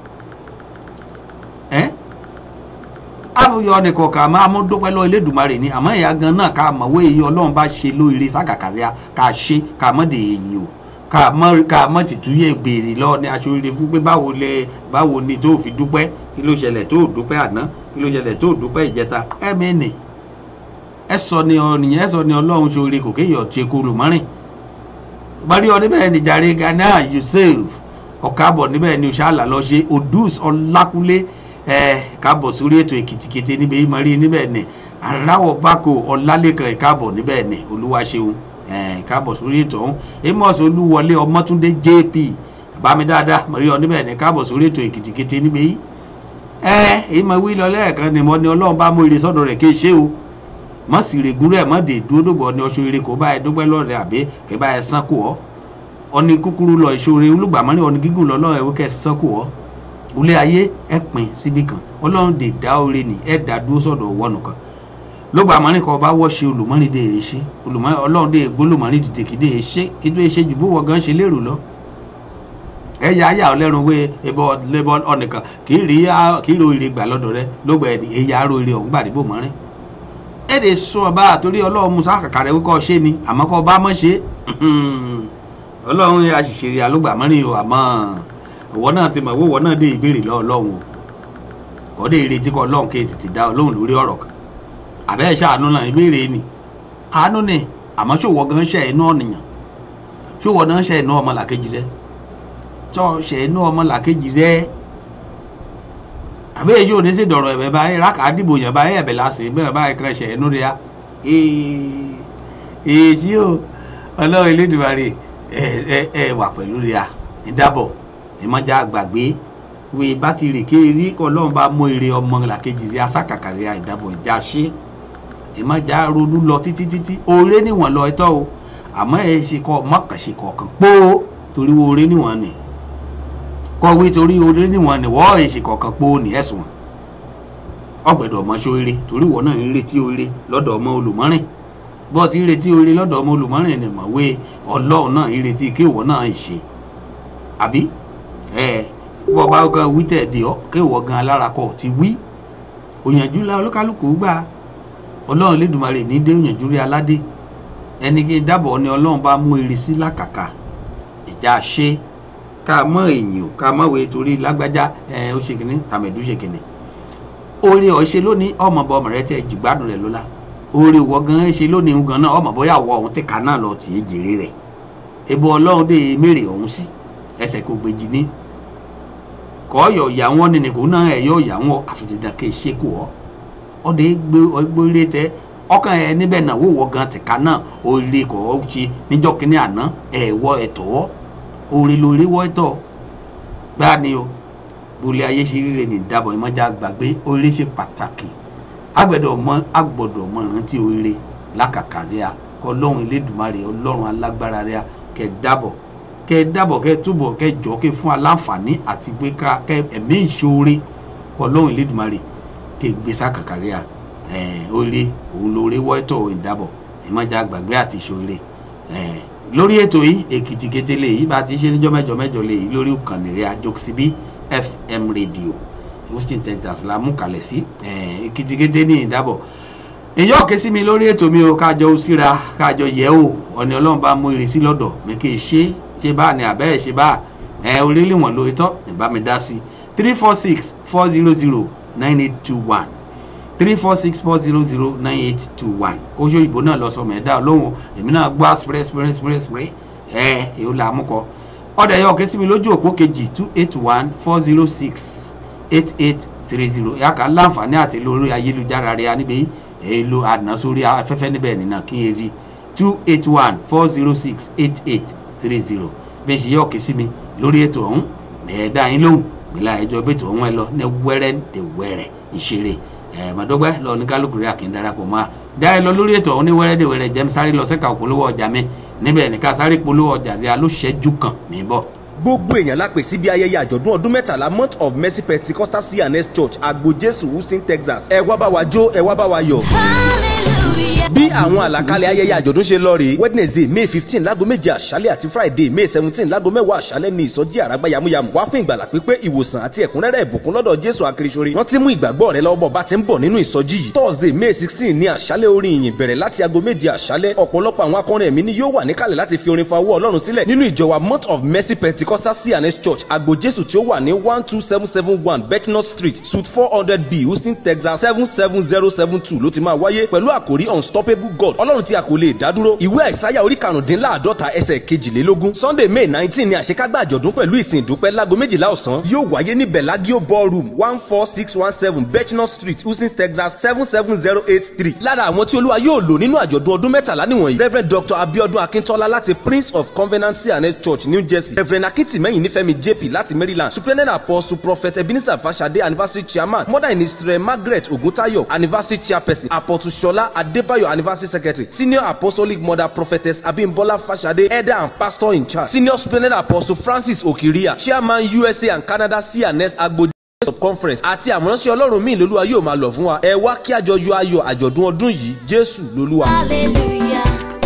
ẹ́ àbúyọ nìkan kà máa mú dúpẹ́ lọ elédùnmarè ni àmọ́ ìyá gan náà ká mọ̀wé iye ọlọ́run bá ṣe lóore ságàkàríà ká ṣe ká mọ̀ dé èyí o ká mọ̀ ká mọ̀ tìtúyè béèrè lọ ní aṣoríire fún pé báwo lẹ báwo ni tó fi dúpẹ́ kí ló ṣẹlẹ̀ tó dúpẹ́ àná kí ló ṣẹlẹ̀ tó dúpẹ́ ìjẹta ẹ̀mẹ́nì ẹ sọ ni ọ̀nìyàn ẹ sọ ni ọlọ́run ṣoore kò kéèyàn ṣe kúrò mọ́rìn bari ọ níbẹ̀ ni jàre ghana yusuf ọ̀kábọ̀ níbẹ̀ ni ṣáàlà lọ ṣe odus ọlákúlé ẹ̀ kábọ̀ sórí ètò èkìtìkété níbẹ̀ yìí mọ̀rí níbẹ̀ ni aráwọ̀ bákò ọlálẹ́kan ìkábọ̀ níbẹ̀ ni olúwaṣeun ẹ̀ kábọ̀ sórí ètò ọ̀hún amos olúwọlé ọmọtúndé jp bámi dáadáa mọ̀rí ọ níbẹ̀ ni kábọ̀ sórí ètò èkìtìkété níbẹ̀ yìí ẹ̀ èyí mọ̀ wí lọ lẹ́ẹ̀kan ni mo ní ọlọ́run bá mú ire sọ́dọ̀ rẹ̀ kéè ṣe o mọ sì règún rẹ mọ dé dúró dògbò ní ọṣọ eré kò bá ẹ dúpẹ́ lọrẹ àbí kẹ bá ẹ sán kù ọ ọni kúkúrú lọ ìṣòro olùgbàmọ́rin ọni gígùn lọ lọ́wọ́ ẹ̀wọ́ kẹ sán kù ọ ulé ayé ẹ pin síbi kan ọlọ́run dè dá oore nì ẹ dá dúró sọ̀dọ̀ wọnù kan lùgbàmọ́rin kan bá wọ́ ṣe olùmọ́rin dè é ṣe olùmọ́rin ọlọ́run dè gbólùmọ́rin dìde kì í dè é ṣe kí tó ṣe jù bó wọ gan ṣe lérò lọ ẹ yà á yà ọ lẹ́rùn wé ẹbọ lẹ́bọ ọ̀nìkan kì í rí kì í ro ire gbà lọ́dọ̀ rẹ lógbà ẹ̀ ẹ̀yà á ro ire ọ̀hún gbà níbò mọ́rin èdè sún ọba àtòrí ọlọ́run musa kàkàrẹ̀ wíkọ́ ṣe ni àmọ́ kọ́ bá mọ́ ṣe ọlọ́run àṣìṣe alógbà mọ́rin o àmọ́ ọwọ́ náà ti mọ̀ owó náà dé ìbéèrè lọ́wọ́ ọlọ́run o kọ́ dé ìrètí kọ́ ọlọ́run kí tètè dá ọlọ́run lórí ọ̀rọ̀ kan àbẹ́ ẹ̀ ṣàánú náà ìbéèrè ni àánú ni àmọ́ ṣòwò gan ṣe inú ọ̀nìyàn ṣòwò náà ṣe inú ọmọ làkejì rẹ tọ́ ṣe inú ọmọ làkejì rẹ àbí èyí ò ní sí dọ̀rọ̀ ẹ̀bẹ̀ báyìí rákà dìbò yẹn báyìí ẹ̀bẹ̀ lásì bẹ́ẹ̀ báyìí kan ṣe ẹnu rẹ̀ á èyí ò ọlọ́run elédùmarè ẹ ẹ ẹ wà pẹ̀lú rẹ̀ á ìdábọ̀ ìmọ̀já gbàgbé wí bá ti rè kéèrí kọ́ ọlọ́run bá mú ire ọmọ làkejì rẹ̀ asákàkà rẹ̀ ìdábọ̀ ìjà ṣe ìmọ̀já ronú lọ títí títí oore níwọ̀n lọ ẹtọ́ o àmọ́ ẹ ṣe kọ́ mọ́kànṣe kọ̀ọ̀kan pó torí wo oore níwọ̀n ni kọ̀wé torí oore níwọ̀n ni wọ́n èsì kọ̀ọ̀kan pó ní ẹ̀sùn ọgbẹ̀dọ̀ ọmọ sóore torí wọ́n náà ń retí oore lọ́dọ̀ ọmọ olùmọ́rìn bọ́ ti ń retí oore lọ́dọ̀ ọmọ olùmọ́rìn ni mọ̀wé ọlọ́run náà ń retí kí ìwọ náà ṣe àbí ẹ bọ́ bá kan wí tẹ̀dé ọ kí ìwọ gan alára kọ ti wí òyànjú la olúkálùkù gbà ọlọ́run lédùmarè ní dé òyànjú rí aládé ẹni kí n dábọ̀ ni ọlọ́run bá mú ire sí lákàkà ìjà ṣe ká mọ èèyàn ká mọ wèé torí lágbájá ẹ ó ṣe kìnní tàmẹ̀dú ṣe kìnní. oore ọ̀ ṣe lónìí ọmọ bọ ọmọ rẹ tẹ jùgbádùn rẹ lọ́la oore wọ gan ṣe lónìí ń gan náà ọmọ bóyá wọ ọ̀hún tí ká náà lọ tì í jèrè rẹ̀ ebo ọlọ́run dé mèrè ọ̀hún sí ẹsẹ̀ kò gbèjì ní kọ́ ọ̀yọ̀ ìyá wọn ni nìkú náà ẹ̀yọ́ ìyá wọn àfìdídà kì í ṣe kù ọ́ ọdẹ gbóríire tẹ ọkàn ẹ níbẹ̀ náà wò wọ gan tìka náà oore kọ́ ọ́ ṣe níjọ́ kínní àná ẹ̀wọ́ ẹ̀tọ́ oore lóore wọ́ ẹ̀tọ́ gbáà ni o bolẹ̀ ayé ṣe ríre ní ìdábọ̀ ìmọ̀já gbàgbé oore ṣe pàtàkì agbẹ̀dọ̀ mọ agbọ̀dọ̀ mọ rántí oore lákàkà rẹ̀ ọlọ́run elédùnmarè ọlọ́run alágbára rẹ̀ kẹ dábọ̀ kẹ dábọ̀ kẹ túbọ̀ kẹ jọ kẹ fún aláǹfààní àti pé ká kẹ ẹ̀mí ìṣoore ọlọ́run elédùnmarè kẹ gbèsè àkàkà rẹ̀ oore òun lóore wọ́ ẹ̀tọ́ ìdábọ̀ ìmọ̀já gbàgbé àti ìṣoore lórí ètò yìí èkìtì kété lè yìí bá ti ṣe níjọ́ mẹ́jọ mẹ́jọ lè yìí lórí ìkànnì rẹ̀ àjọksibí fm radio houston texas la mú kalẹ̀ sí èkìtì kété ní ìdábọ̀ èyí ọ̀kẹ́ sí mi lórí ètò mi o kájọ síra kájọ yẹ̀ o ọ̀nì ọlọ́run bá mú ìrísí lọ́dọ̀ mi kì í ṣe ṣe bá ní abẹ́ ẹ̀ ṣe bá ẹ orílẹ̀ wọn lórí tọ́ ìbá mi dá sí three four six four zero zero nine eight two one three four six four zero zero nine eight two one oṣù òyìnbó náà lọ sọ mọ ẹdá ọlọ́run èmi náà gbọ́ spray spray spray spray ẹ èyí là á mú kọ ọ̀dà ẹ̀yọ́ ọ̀kẹ́ sí mi lójú òpó kejì two eight one four zero six eight eight three zero yàtọ̀ láǹfààní àti lórí ayélujára rẹ̀ níbi èlò àná sórí afẹ́fẹ́ níbẹ̀ nínà kí n rí two eight one four zero six eight eight three zero bẹ́ẹ̀ ṣe yọ̀ ọ̀kẹ́ sí mi lórí ètò ọ̀hún ẹ̀ẹ́dá yín lóhùn gbìlà ẹjọ́ bẹ́tò wọn ẹ lọ ní wẹ́rẹ́ tẹ wẹ́rẹ́ ìṣeré ẹ̀ mọ̀dọ́gbẹ́ lọ ní kálukú rí àkín darapọ̀ mọ́ a já ẹ lọ lórí ètò ọ̀hún ní wẹ́rẹ́ dè wẹ́rẹ́ jẹ́mi sáré lọ sẹ́ka òpolówó ọjà mi níbẹ̀ nìkan sáré polówó ọjà rí alóṣẹ́jú kan mi bọ̀. gbogbo èèyàn la pè síbi ayẹyẹ àjọ̀dún ọdún mẹ́tàlá month of mercy pentecostal cns church agbo jésù houston texas ẹ wá bá wa jó ẹ wá bá wa yọ̀ bí àwọn àlàkalẹ̀ ayẹyẹ àjọ̀dún ṣe lọ rèé wednesday may fifteen láago méje àṣálẹ̀ àti friday may seventeen láago mẹ́wàá àṣálẹ̀ ní ìsọjí àràgbá yamuyamu wá fún ìgbàlà pípé ìwòsàn àti ẹ̀kúnrẹ́rẹ́ ìbùkún lọ́dọ̀ jésù akirisore wọ́n ti mú ìgbàgbọ́ rẹ lọ́wọ́ bọ̀ bá ti ń bọ̀ nínú ìsọjí yìí thursday may sixteen ní àṣálẹ̀ orin ìyìn bẹ̀rẹ̀ láti aago méje àṣálẹ̀ ọ̀pọ̀lọpọ̀ àwọn akọrin ẹ̀mí ni yóò wà níkàlẹ̀ láti fi orin fa owó ọlọ́run sílẹ̀ nínú ìjọ wa month of mercy pentecostal cns church agbo jésù tí ó wà ní one two seven seven one bethnut street suite four hundred b houston texas seven seven zero seven two ló ti máa wáyé pẹ̀lú àkòrí unstoppable god ọlọ́run tí a kò lè dádúró ìwé àìsáyà orí karùndínláàdọ́ta ẹsẹ̀ kejìlélógún sunday may nineteen ni àṣekágbá àjọ̀dún pẹ̀lú ìsìn ìdúpẹ́ láago méjìlá ọ̀sán yóò wáyé ní bellagio ballroom one four six one seven bethnut street houston texas seven seven zero eight three lára àwọn tí olúwa yóò lò nínú àjọ̀dún ọdún mẹ́tàlá nìwọ̀nyí rev dr abiodun akintola láti prince of covenant cns church new jersey rev akintimẹ́yìn nífẹ̀mí jp láti maryland superintendent apostle prophet ebenezer fasade anniversary chairman mother in israel margaret oguntayo anniversary chairperson apostle shola adébáyọ̀ anniversary secretary senior apostolic mother prophetess abimbola fasade elder and pastor in charge senior superintendent apostle francis okiria chairman usa and canada cns agbo conference àti àmúránṣẹ́ ọlọ́run míì lolúwa yóò máa lọ fún wa ẹ wá kí àjọ yọ ayọ̀ àjọ̀dún ọdún yìí jésù lolúwa. Hallelujah.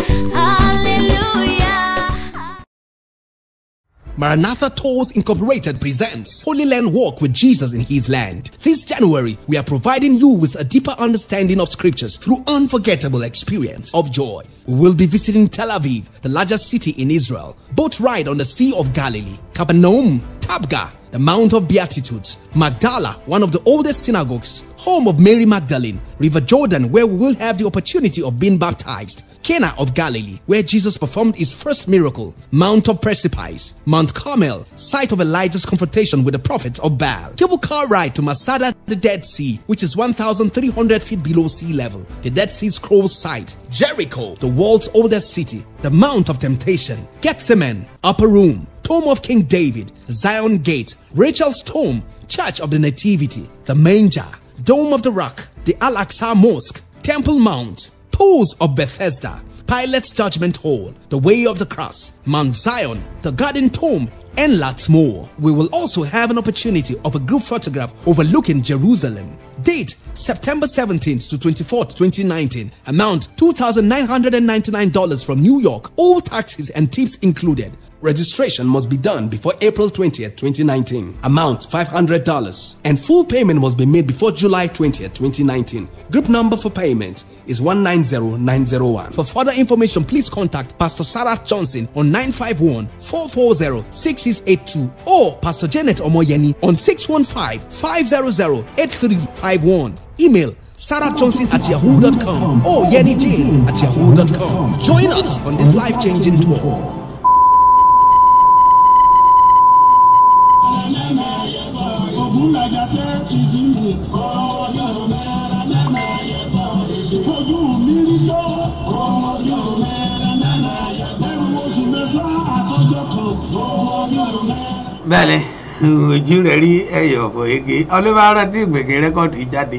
Hallelujah. Maranatha Tours Incorporated presents Holy Land Walk with Jesus in His Land. This January, we are providing you with a deeper understanding of scriptures through unforgettable experience of joy. We will be visiting Tel Aviv, the largest city in Israel, boat ride on the Sea of Galilee, Capernaum, Tabgha, the Mount of Beatitudes, Magdala, one of the oldest synagogues, home of Mary Magdalene, River Jordan, where we will have the opportunity of being baptized, Cana of Galilee, where Jesus performed his first miracle, Mount of Precipice, Mount Carmel, site of Elijah's confrontation with the prophets of Baal, cable car ride to Masada, the Dead Sea, which is 1,300 feet below sea level, the Dead Sea Scrolls site, Jericho, the world's oldest city, the Mount of Temptation, Gethsemane, Upper Room, Tomb of King David, Zion Gate, Rachel's Tomb, Church of the Nativity, the Manger, Dome of the Rock, the Al Aqsa Mosque, Temple Mount, Pools of Bethesda, Pilate's Judgment Hall, the Way of the Cross, Mount Zion, the Garden Tomb, and lots more. We will also have an opportunity of a group photograph overlooking Jerusalem. Date September 17th to 24th, 2019. Amount $2,999 from New York. All taxes and tips included. Registration must be done before April 20th, 2019. Amount $500. And full payment must be made before July 20th, 2019. Group number for payment is 190901. For further information, please contact Pastor Sarah Johnson on 951 440 6682 or Pastor Janet Omoyeni on 615 500 8351. Email Sarah Johnson at yahoo.com or Yenny Jane at yahoo.com. Join us on this life changing tour. ògúnlàjàtẹ ìdílé ọjọ́ mẹ́rin mẹ́rin ayẹ̀fọ́ ojú mi rí tó ọjọ́ mẹ́rin mẹ́rin ayẹ̀fọ́ ẹrù oṣù mẹ́fà àtọ́jọ́ kan ọjọ́ mẹ́rin. bẹ́ẹ̀ ni ojú rẹ̀ rí ẹ̀yọ̀ ọ̀fọ̀ ege ọlọ́mọ tí ìgbèkè rẹ́kọ̀dù yìí jáde.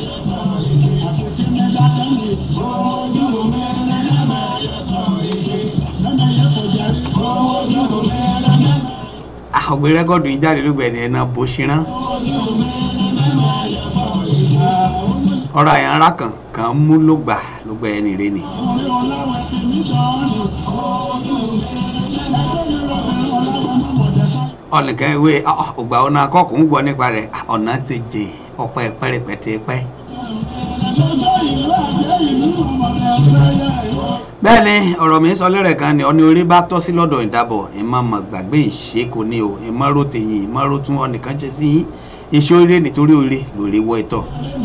ọgbẹ rẹ́kọ̀dù yìí jáde ló gbẹ̀dẹ̀ ẹ̀nà bó ṣírán. ọ̀rọ̀ àyànrá kan kan mú ló gbà ló gbẹ ẹni rẹ ni. ọ̀nìkan ìwé ọgbà ọ̀nà akọ́kùn gbọ́ nípa rẹ̀ ọ̀nà ti jè ọ̀pẹ pẹ́rẹpẹ̀tẹ̀ pẹ́. bẹ́ẹ̀ ni ọ̀rọ̀ mi sọ lẹ́rẹ̀ kan ni ọ̀ni orí bá tọ́ sí lọ́dọ̀ ìdábọ̀ ìmọ̀ mọ̀ gbàgbé ìṣe kò ní o ìmọ̀ ro tèyìn ìmọ̀ ro tún ọ̀nìkan ṣe sí yín iṣẹ́ orí nítorí orí lórí wọ ìtọ̀.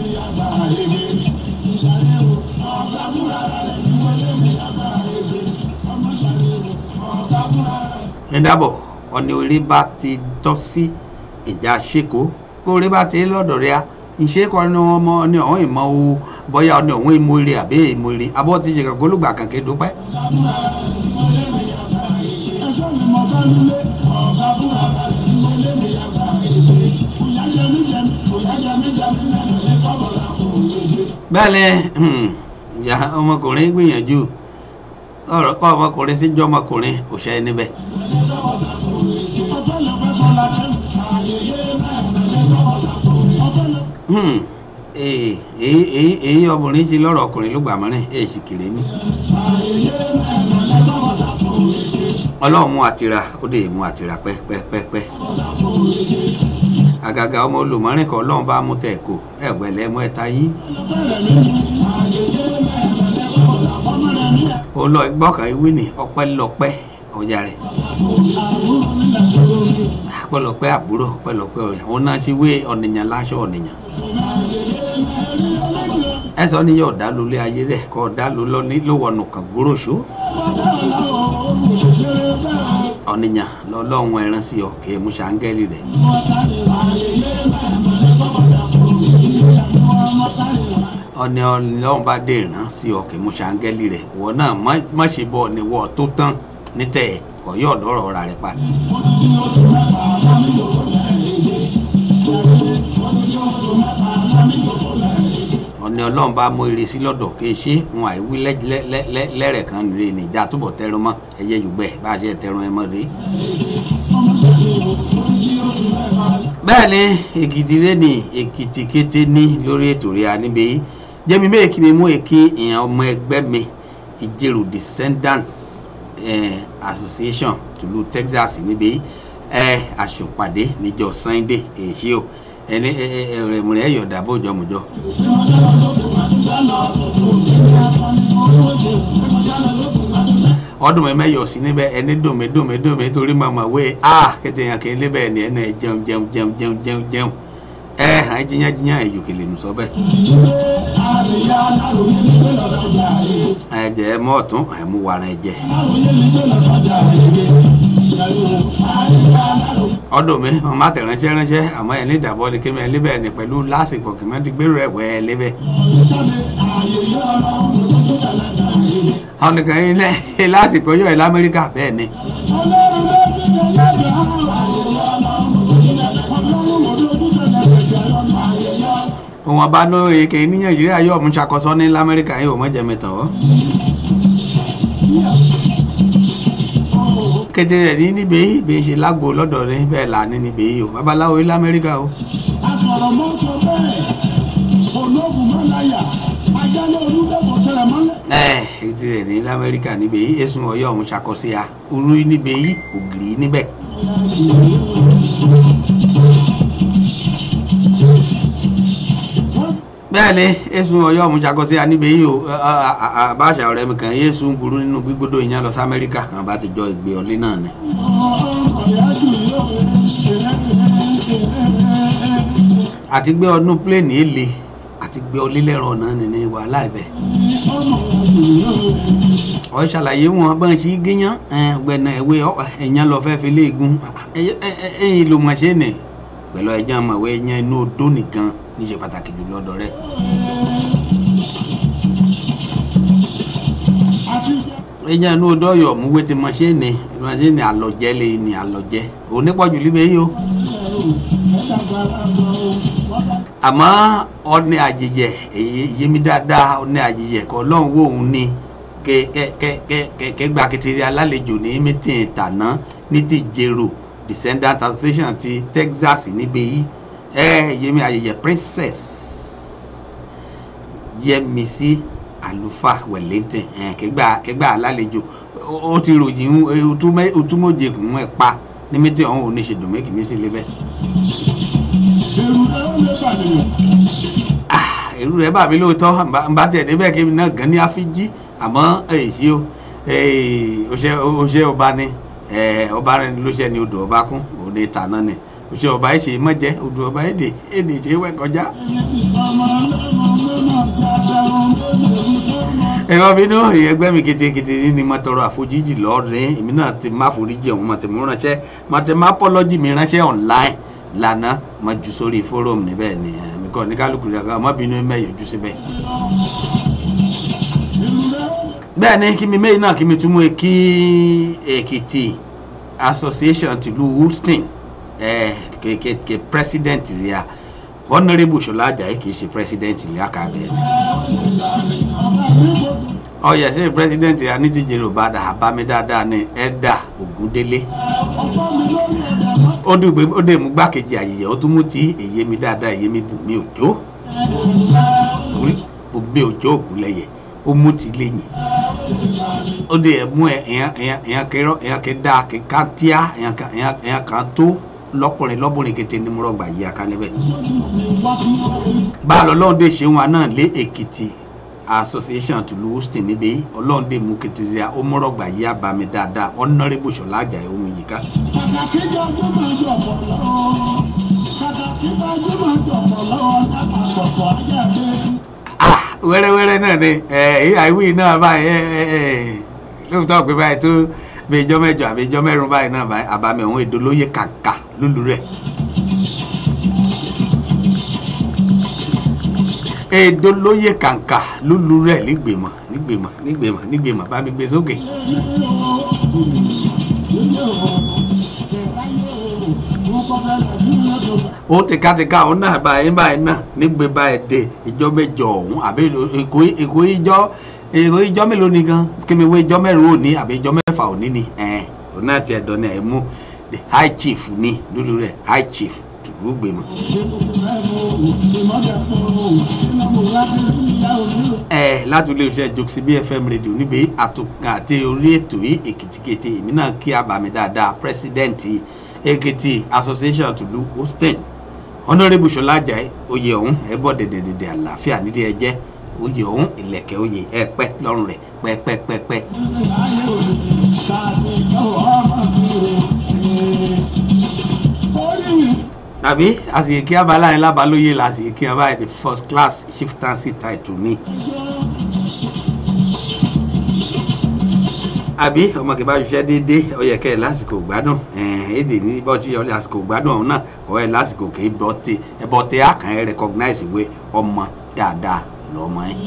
ìdábọ̀ ọ̀ni orí bá ti tọ́ sí ìjà ṣèkó kó orí bá ti lọ́dọ̀ rẹ̀ ìṣe kọ́ ni ọmọ ni ọ̀hún ìmọ̀ o bọ́yá ọ̀ni ọ̀hún ìmọ̀ọ́rẹ́ àbí ìmọ̀ọ́rẹ́ abọ́ ti ṣe kankan olùgbà kankan dúpẹ́. bẹ́ẹ̀ ni hmm, ìyá ọmọkùnrin gbìyànjú ọ̀rọ̀ kọ́ ọmọkùnrin sí jọ́ ọmọkùnrin kò ṣe é níbẹ̀. Hmm, èyí èyí èyí ọmọkùnrin ṣe lọ́rọ̀ ọkùnrin ló gbà mọ́rin èyí sì kéré mi. ọlọ́run mú àtìrà ó dé mú àtìrà pẹ́pẹ́pẹ́pẹ́ àgàgà ọmọ olùmọ́rin kan ọlọ́run bá mú tẹ̀ kó ẹ̀gbẹ́lẹ́ mú ẹ̀ta yín. ó lọ gbọ́kàn ìwé ní ọpẹ́lọpẹ́ ọjà rẹ̀ ọpẹ́lọpẹ́ àbúrò ọpẹ́lọpẹ́ ọjà òun náà ṣe wé ọ̀nìyàn láṣọ ọ̀nìyàn ẹ sọ ní yóò dá lólé ayé rẹ kọ́ dá ló ní lówọnù kan gbóróṣó ọ̀nìyàn lọ́lọ́run ẹran sí ọ kì í mú ṣàǹgẹ́lì rẹ̀ ọ̀nì ọlọ́run bá dé ìran sí ọ kì í mú ṣàǹgẹ́lì rẹ̀ wọ́n náà má- má ṣe bọ̀ ní wọ́ tó tán nítẹ̀ kọ̀ yóò dọ́rọ̀ ọ̀rà rẹ̀ pa. ọ̀nì ọlọ́run bá mú ire sí lọ́dọ̀ kì í ṣe wọn àìwí lẹ́- lẹ́- lẹ́- lẹ́- lẹ́rẹ̀ kan rè níjà túbọ̀ tẹrun mọ́ ẹyẹ yùgbẹ́ bá a ṣe tẹrun ẹ mọ́ rèé. bẹ́ẹ̀ ni èkìtì rẹ ní èkìtì kété ní lórí ètò rẹ̀ níbi yìí jẹ́mi bẹ́ẹ̀ kí mi mú èké ìyẹn ọmọ ẹgbẹ́ mi ìjẹ̀rù descendants eh, association tùlù texas níbi yìí eh, àṣùpàdé níjọ sunday èyí o ẹni ẹ̀rẹ̀mùrẹ̀ ẹ̀yọ̀dà bójọ́ mọ́jọ́. ọdún mi mẹ́yọ̀ sí níbẹ̀ ẹni dùnmí dùnmí dùnmí torí màmá wé a kẹtẹ yàn kí n lébẹ̀ ni ẹni ẹ jẹun jẹun jẹun jẹun jẹun jẹun ẹ hàn jiyàn jiyàn èyí kìlì nù sọ bẹ́ẹ̀. ẹ jẹ ẹ mọ ọtún ẹ mú wàrà ẹ jẹ. ọdún mi wọn má tẹ ránṣẹ́ ránṣẹ́ àmọ́ ẹ ní ìdàbọ̀ ni kémi ẹ lébẹ̀ ni pẹ̀lú lásìkò kì mọ́ ti gbèrò ẹ̀ wẹ́ ẹ lébẹ̀. àwọn nìkan yín lẹ́ lásìkò yóò ẹ̀ lamẹ́ríkà bẹ́ẹ̀ ni. wọn bá ní èké ní nàìjíríà yóò mú ṣàkóso ní lamẹ́ríkà yóò mọ̀ jẹ́mi tán ọ́. kékeré ní níbi yìí bí ṣe lágbo lọ́dọ̀ ní bẹ́ẹ̀ là ní níbi yìí o babaláwo ní lamẹ́ríkà o. ẹ kékeré ní lamẹ́ríkà níbi yìí èsùn ọ̀yọ́ ọ̀hún ṣàkóso ya orú níbi yìí ògiri níbẹ̀. bẹ́ẹ̀ ni èsùn ọ̀yọ́ ọ̀hún ṣàkóso ya níbi yìí o àbáṣà ọ̀rẹ́ mi kàn yéésùn burú nínú gbígbódò ìyẹn lọ sí amẹ́ríkà kan bá ti jọ ìgbé ọlé náà ni. àti gbé ọdún pléènì èlé àti gbé ọlé lẹ́rọ ọ̀nà nínú wàhálà ibẹ̀. ọ ṣàlàyé wọn bá ń ṣe gíyàn gbẹ̀nà ìwé ẹ̀yàn lọ fẹ́ fi léegun ẹ̀yìn ló mọ̀ ṣe nì pẹ̀lú ẹ̀jẹ̀ ọmọwé ẹ̀yàn inú odó nìkan níṣe pàtàkì jù lọ́dọ̀ rẹ̀. ẹ̀yàn inú odó ọ̀yọ̀ múwé ti mọ̀ ṣe nì ìmọ̀ṣẹ́ ni àlọ́jẹ́ lè ní àlọ́jẹ́ onípọ̀jù líbẹ̀ yìí o àmọ́ ọ̀nẹ́ àjèjẹ èyí yémi dáadáa ọ̀nẹ́ àjèjẹ kọ́ lọ́hùn wò ó ní kẹ́kẹ́kẹ́kẹ́ kékeré alálejò ní mítìn tàná ní ti jero descendant association ti texas níbi yìí ẹ yémi àjèjẹ princess yẹmísí àlùfáà wellington kẹgbà kẹgbà alálejò ó ti ròyìn òtúmọ̀jẹ̀kùn ẹ̀ pa ní mítìn ọ̀hún oníṣèdùn méjì sí lébẹ̀ èrú rẹ bà mí lóòótọ́ n bá tẹ̀ débẹ̀ kí n náà gan ní àfíjí àmọ́ èyí o oṣẹ́ ọba ni ọba rẹ ló ṣe ni odò ọba kún òde tàná ni oṣẹ́ ọba ẹ̀ ṣe mọ́jẹ́ odò ọba èdè èdè ṣe wẹ́ kọjá. ẹ̀rọ bínú ẹgbẹ́ mi ketekete ní mo tọrọ àforíjì lọ́ọ̀rẹ́ èmi náà ti má foríjì ọ̀hún mo ti mú ránṣẹ́ mo ti má pọ́lọ́jì mi ránṣẹ́ online lana ma ju sórí fórómù níbẹ̀ ni mi kọ́ ní kálukú rẹ̀ ọmọ bínú mẹ́yọ̀jú síbẹ̀. bẹ́ẹ̀ ni kí mi méyìn náà kí mi tún mú e kí èkìtì association tìlú woolston kéèké president rí a honourable ṣọlá ajayi kì í ṣe president rí a kà bẹ́ẹ̀ ni ọyẹ ṣe president rí a ní tíjẹ yorùbá dà bámi dáadáa ní ẹ̀dà ògúndélé ó dùgbé ó dé mú gbákejì àyèyẹ ó tún mú tí èyí mi dáadáa èyí mi bù mí òjò ó gbé òjò ògúnlẹ̀yẹ ó mú ti lẹ́yìn ó dé ẹ̀mú ẹ̀ ẹ̀yàn ẹ̀yàn ẹ̀yàn kẹrọ ẹ̀yàn kẹdá kẹká tíá ẹ̀yàn kan ẹ̀yàn ẹ̀yàn kan tó lọ́kùnrin lọ́bùnrin kété ní múrọ̀gbà yìí akalẹ̀ bẹ́ẹ̀. bá a lọ lọ́ọ̀dẹ ṣeun wa náà lé èkìtì association tùlù houston níbi ọlọ́ọ̀dẹ mú kété ó múrọ̀gbà yìí abami dáadáa honourable ṣọlá àjàyè ohun yìí ká. ah wẹ́rẹ́wẹ́rẹ́ náà ni ẹ̀ àìwí náà báyìí ẹ̀ ẹ̀ ẹ̀ lóòótọ́ pé báyìí tó bí ijọ́ mẹ́jọ àbí ijọ́ mẹ́rin báyìí náà báyìí àbámi ọ̀hún èdè olóyè kàkà lúlu rẹ̀. èdè olóyè kàkà lúlu rẹ̀ nígbèmọ̀ nígbèmọ̀ nígbèmọ̀ nígbèmọ̀ bá mi gbé sókè. ó tìkátìká òun náà báyìí báyìí náà nígbè báyìí dé ìjọ mẹ́jọ ọ̀hún àbí èkó èkó ìjọ èrò ìjọ mélòó ni gan kí mi wé ìjọ mẹ́rin òní àbí ìjọ mẹ́fà òní ni ẹ̀ òun náà tiẹ̀ dán ní ẹ̀ mú the high chief ní lólu rẹ̀ high chief tùgbù gbèmọ̀. ẹ láti ilé iṣẹ́ jokesi bfm radio níbi àtúnkà àti orí ètò yìí èkìtìkìtì èmi náà kí abàmì dáadáa pírẹsidẹ́ǹtì èkìtì association tùlù houston honourable ṣọlá ajayi oyè ọ̀hún ẹ bọ́ dẹ̀dẹ̀dẹ̀dẹ̀ àlàáfíà nídìí ẹ jẹ́ oyè ọ̀hún ìlẹ̀kẹ̀ oyè ẹ pẹ́ lọ́rùn rẹ̀ pẹ́pẹ́pẹ́pẹ́. àbí àsìkò kí abala yẹn lábàlóye la àsìkò kí abala yẹn the first class chieftaincy title ní. àbí ọmọ kìí bá ṣiṣẹ́ déédéé ọyẹ kẹ́ ẹ̀ lásìkò gbádùn èdè ní bọ́tí ọlẹ́ àsìkò gbádùn ọ̀hún náà ọ̀ ẹ̀ lásìkò kìí bọ́tí ẹ̀ bọ́tí àkàn ẹ̀ recognize ìwé ọmọ dáadáa lọ́mọ ẹ̀.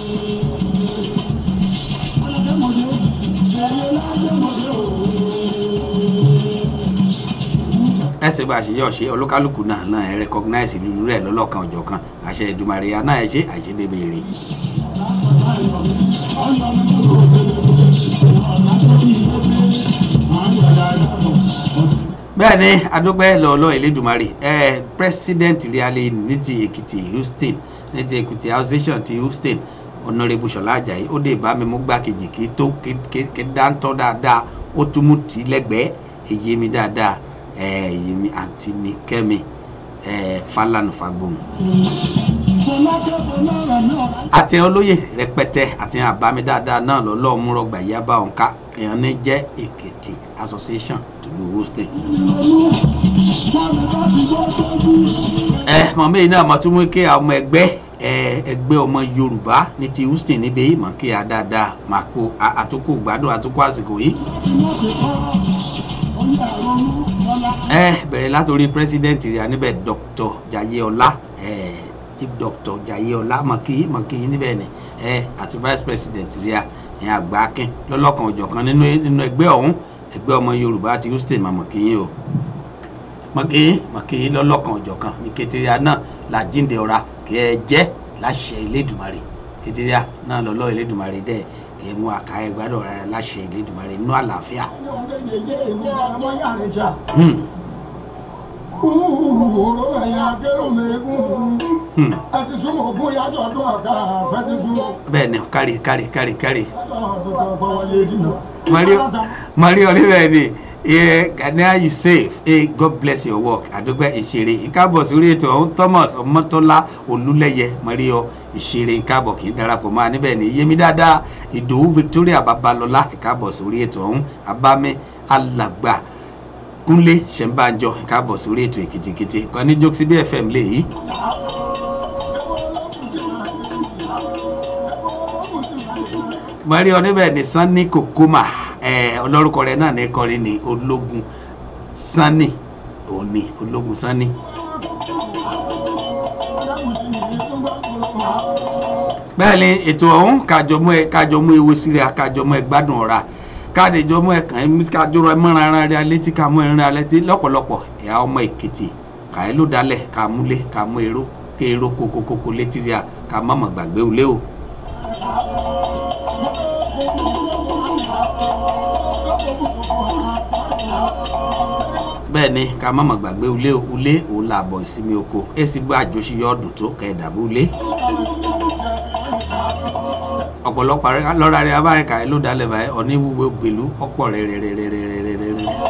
ẹsẹ̀ bá a ṣe yọ̀ ṣe olúkálùkù náà náà ẹ̀ recognize lulu rẹ̀ lọ́lọ́kan ọ̀jọ̀ kan àṣẹ ìdùmarè náà ẹ̀ ṣe àṣedébèrè. bẹ́ẹ̀ ni adúpẹ́ lọ́ọ́lọ́ ìlédùmarè ẹ̀ president riale ní ti èkìtì houston ní ti èkìtì association ti houston ọ̀nàrẹ́bù ṣọlá ajayi ó dé bá mi mú gbákejì kí tó kí dáńtọ́ dáadáa ó tún mú tì í lẹ́gbẹ̀ẹ́ èyí mi dáadáa ẹ̀ èyí mi àǹtí mi kẹ́mi ẹ̀ falanu fagbóhùn. àti olóyè rẹpẹtẹ àti àbámi dáadáa náà lọ́lọ́ múrọ̀gbà yaba òǹkà èèyàn ní jẹ́ èkìtì association tùlù houston. ẹ mọ̀mí náà mo tún mú kí àwọn ọmọ ẹgbẹ́ ẹgbẹ́ ọmọ yorùbá ní ti houston níbi yìí mọ̀ kí a dáadáa máa kó àtúkò gbádùn àtúkò àsìkò yìí. ẹ bẹ̀rẹ̀ látòrí president rẹ̀ níbẹ̀ dr jayeola chief doctor jayeola mọ̀kì mọ̀kì níbẹ̀ ni àti vice president rẹ̀ ẹ̀yìn àgbà akin lọ́lọ́kan òjọ̀kan nínú ẹgbẹ́ ọ̀hún ẹgbẹ́ ọmọ yorùbá ti houston mà mọ̀kì yín o mọ̀kì mọ̀kì lọ́lọ́kan òjọ̀kan ní kẹtìrìà náà làjíǹde ọ̀ra kí ẹ jẹ́ láṣẹ ilédùmarè kẹtìrìà náà lọ́lọ́ ilédùmarè dẹ́ kí ẹ mú àká ẹ gbádùn rárá láṣẹ ilédùmarè nínú àlàáfíà. Òró ẹ̀yà akérò mẹ́gùn. Ẹ ti súnmọ́ ogún yájọ́ ọdún ọ̀gá àfẹ́ ti sún. bẹ́ẹ̀ ni kárí kárí kárí kárí. Mario. mario níbẹ̀ ni Yeah, Ghana you safe. Hey, God bless your work. Àdúgbò ìṣeré. Ìkábọ̀ sórí ètò ọ̀hún Thomas Ọmọtọ́lá Olúlẹ́yẹ Mario ìṣeré ìkábọ̀ kì í darapọ̀ máa níbẹ̀ ní Yémi dáadáa Ìdòwú Victoria Babalọ́lá ìkábọ̀ sórí ètò ọ̀hún Abámi Alàgbà Kúnlé Ṣẹ̀ǹbàjọ ìkábọ̀ sórí ètò èkìtìkìtì. Kan ní Jókòsí bí FM lè yí. Mario níbẹ̀ ní Sanni Kokoma ọlọ́rùkọ rẹ̀ náà ní kọrin ní ológun Sanni òní ológun Sanni. bẹ́ẹ̀ ni ètò ọ̀hún kájọmọ́ ẹ kájọmọ́ ewu sílẹ̀ kájọmọ́ ẹ gbádùn ọ̀ra káàdéjọmọ́ ẹ kàn ẹ́ kájọrọ ẹ mọ́ra ara rẹ létí ká mọ́ ẹran rẹ létí lọ́pọ̀lọpọ̀ ẹ̀yà ọmọ Èkìtì kàí ló dalẹ̀ ká múlé ká mú èrò ké èrò kókókókó létí rí a ká má mọ̀ gbàgbé ulé o. bẹ́ẹ̀ ni ká má mọ̀ gbàgbé ulé o ulé òun là bọ̀ ìsinmi oko èsì gbọ́ àjọṣe yọ ọdún tó kẹ̀ẹ́dàbí ulé. ọ̀pọ̀lọpọ̀ lọ́ra rẹ̀ abáyé kàí ló dalẹ̀ báyìí ọ̀ní wúwo gbèlú ọ̀pọ̀ rẹ̀ rẹ̀ rẹ̀ rẹ̀ rẹ̀ rẹ̀ rẹ̀ rẹ̀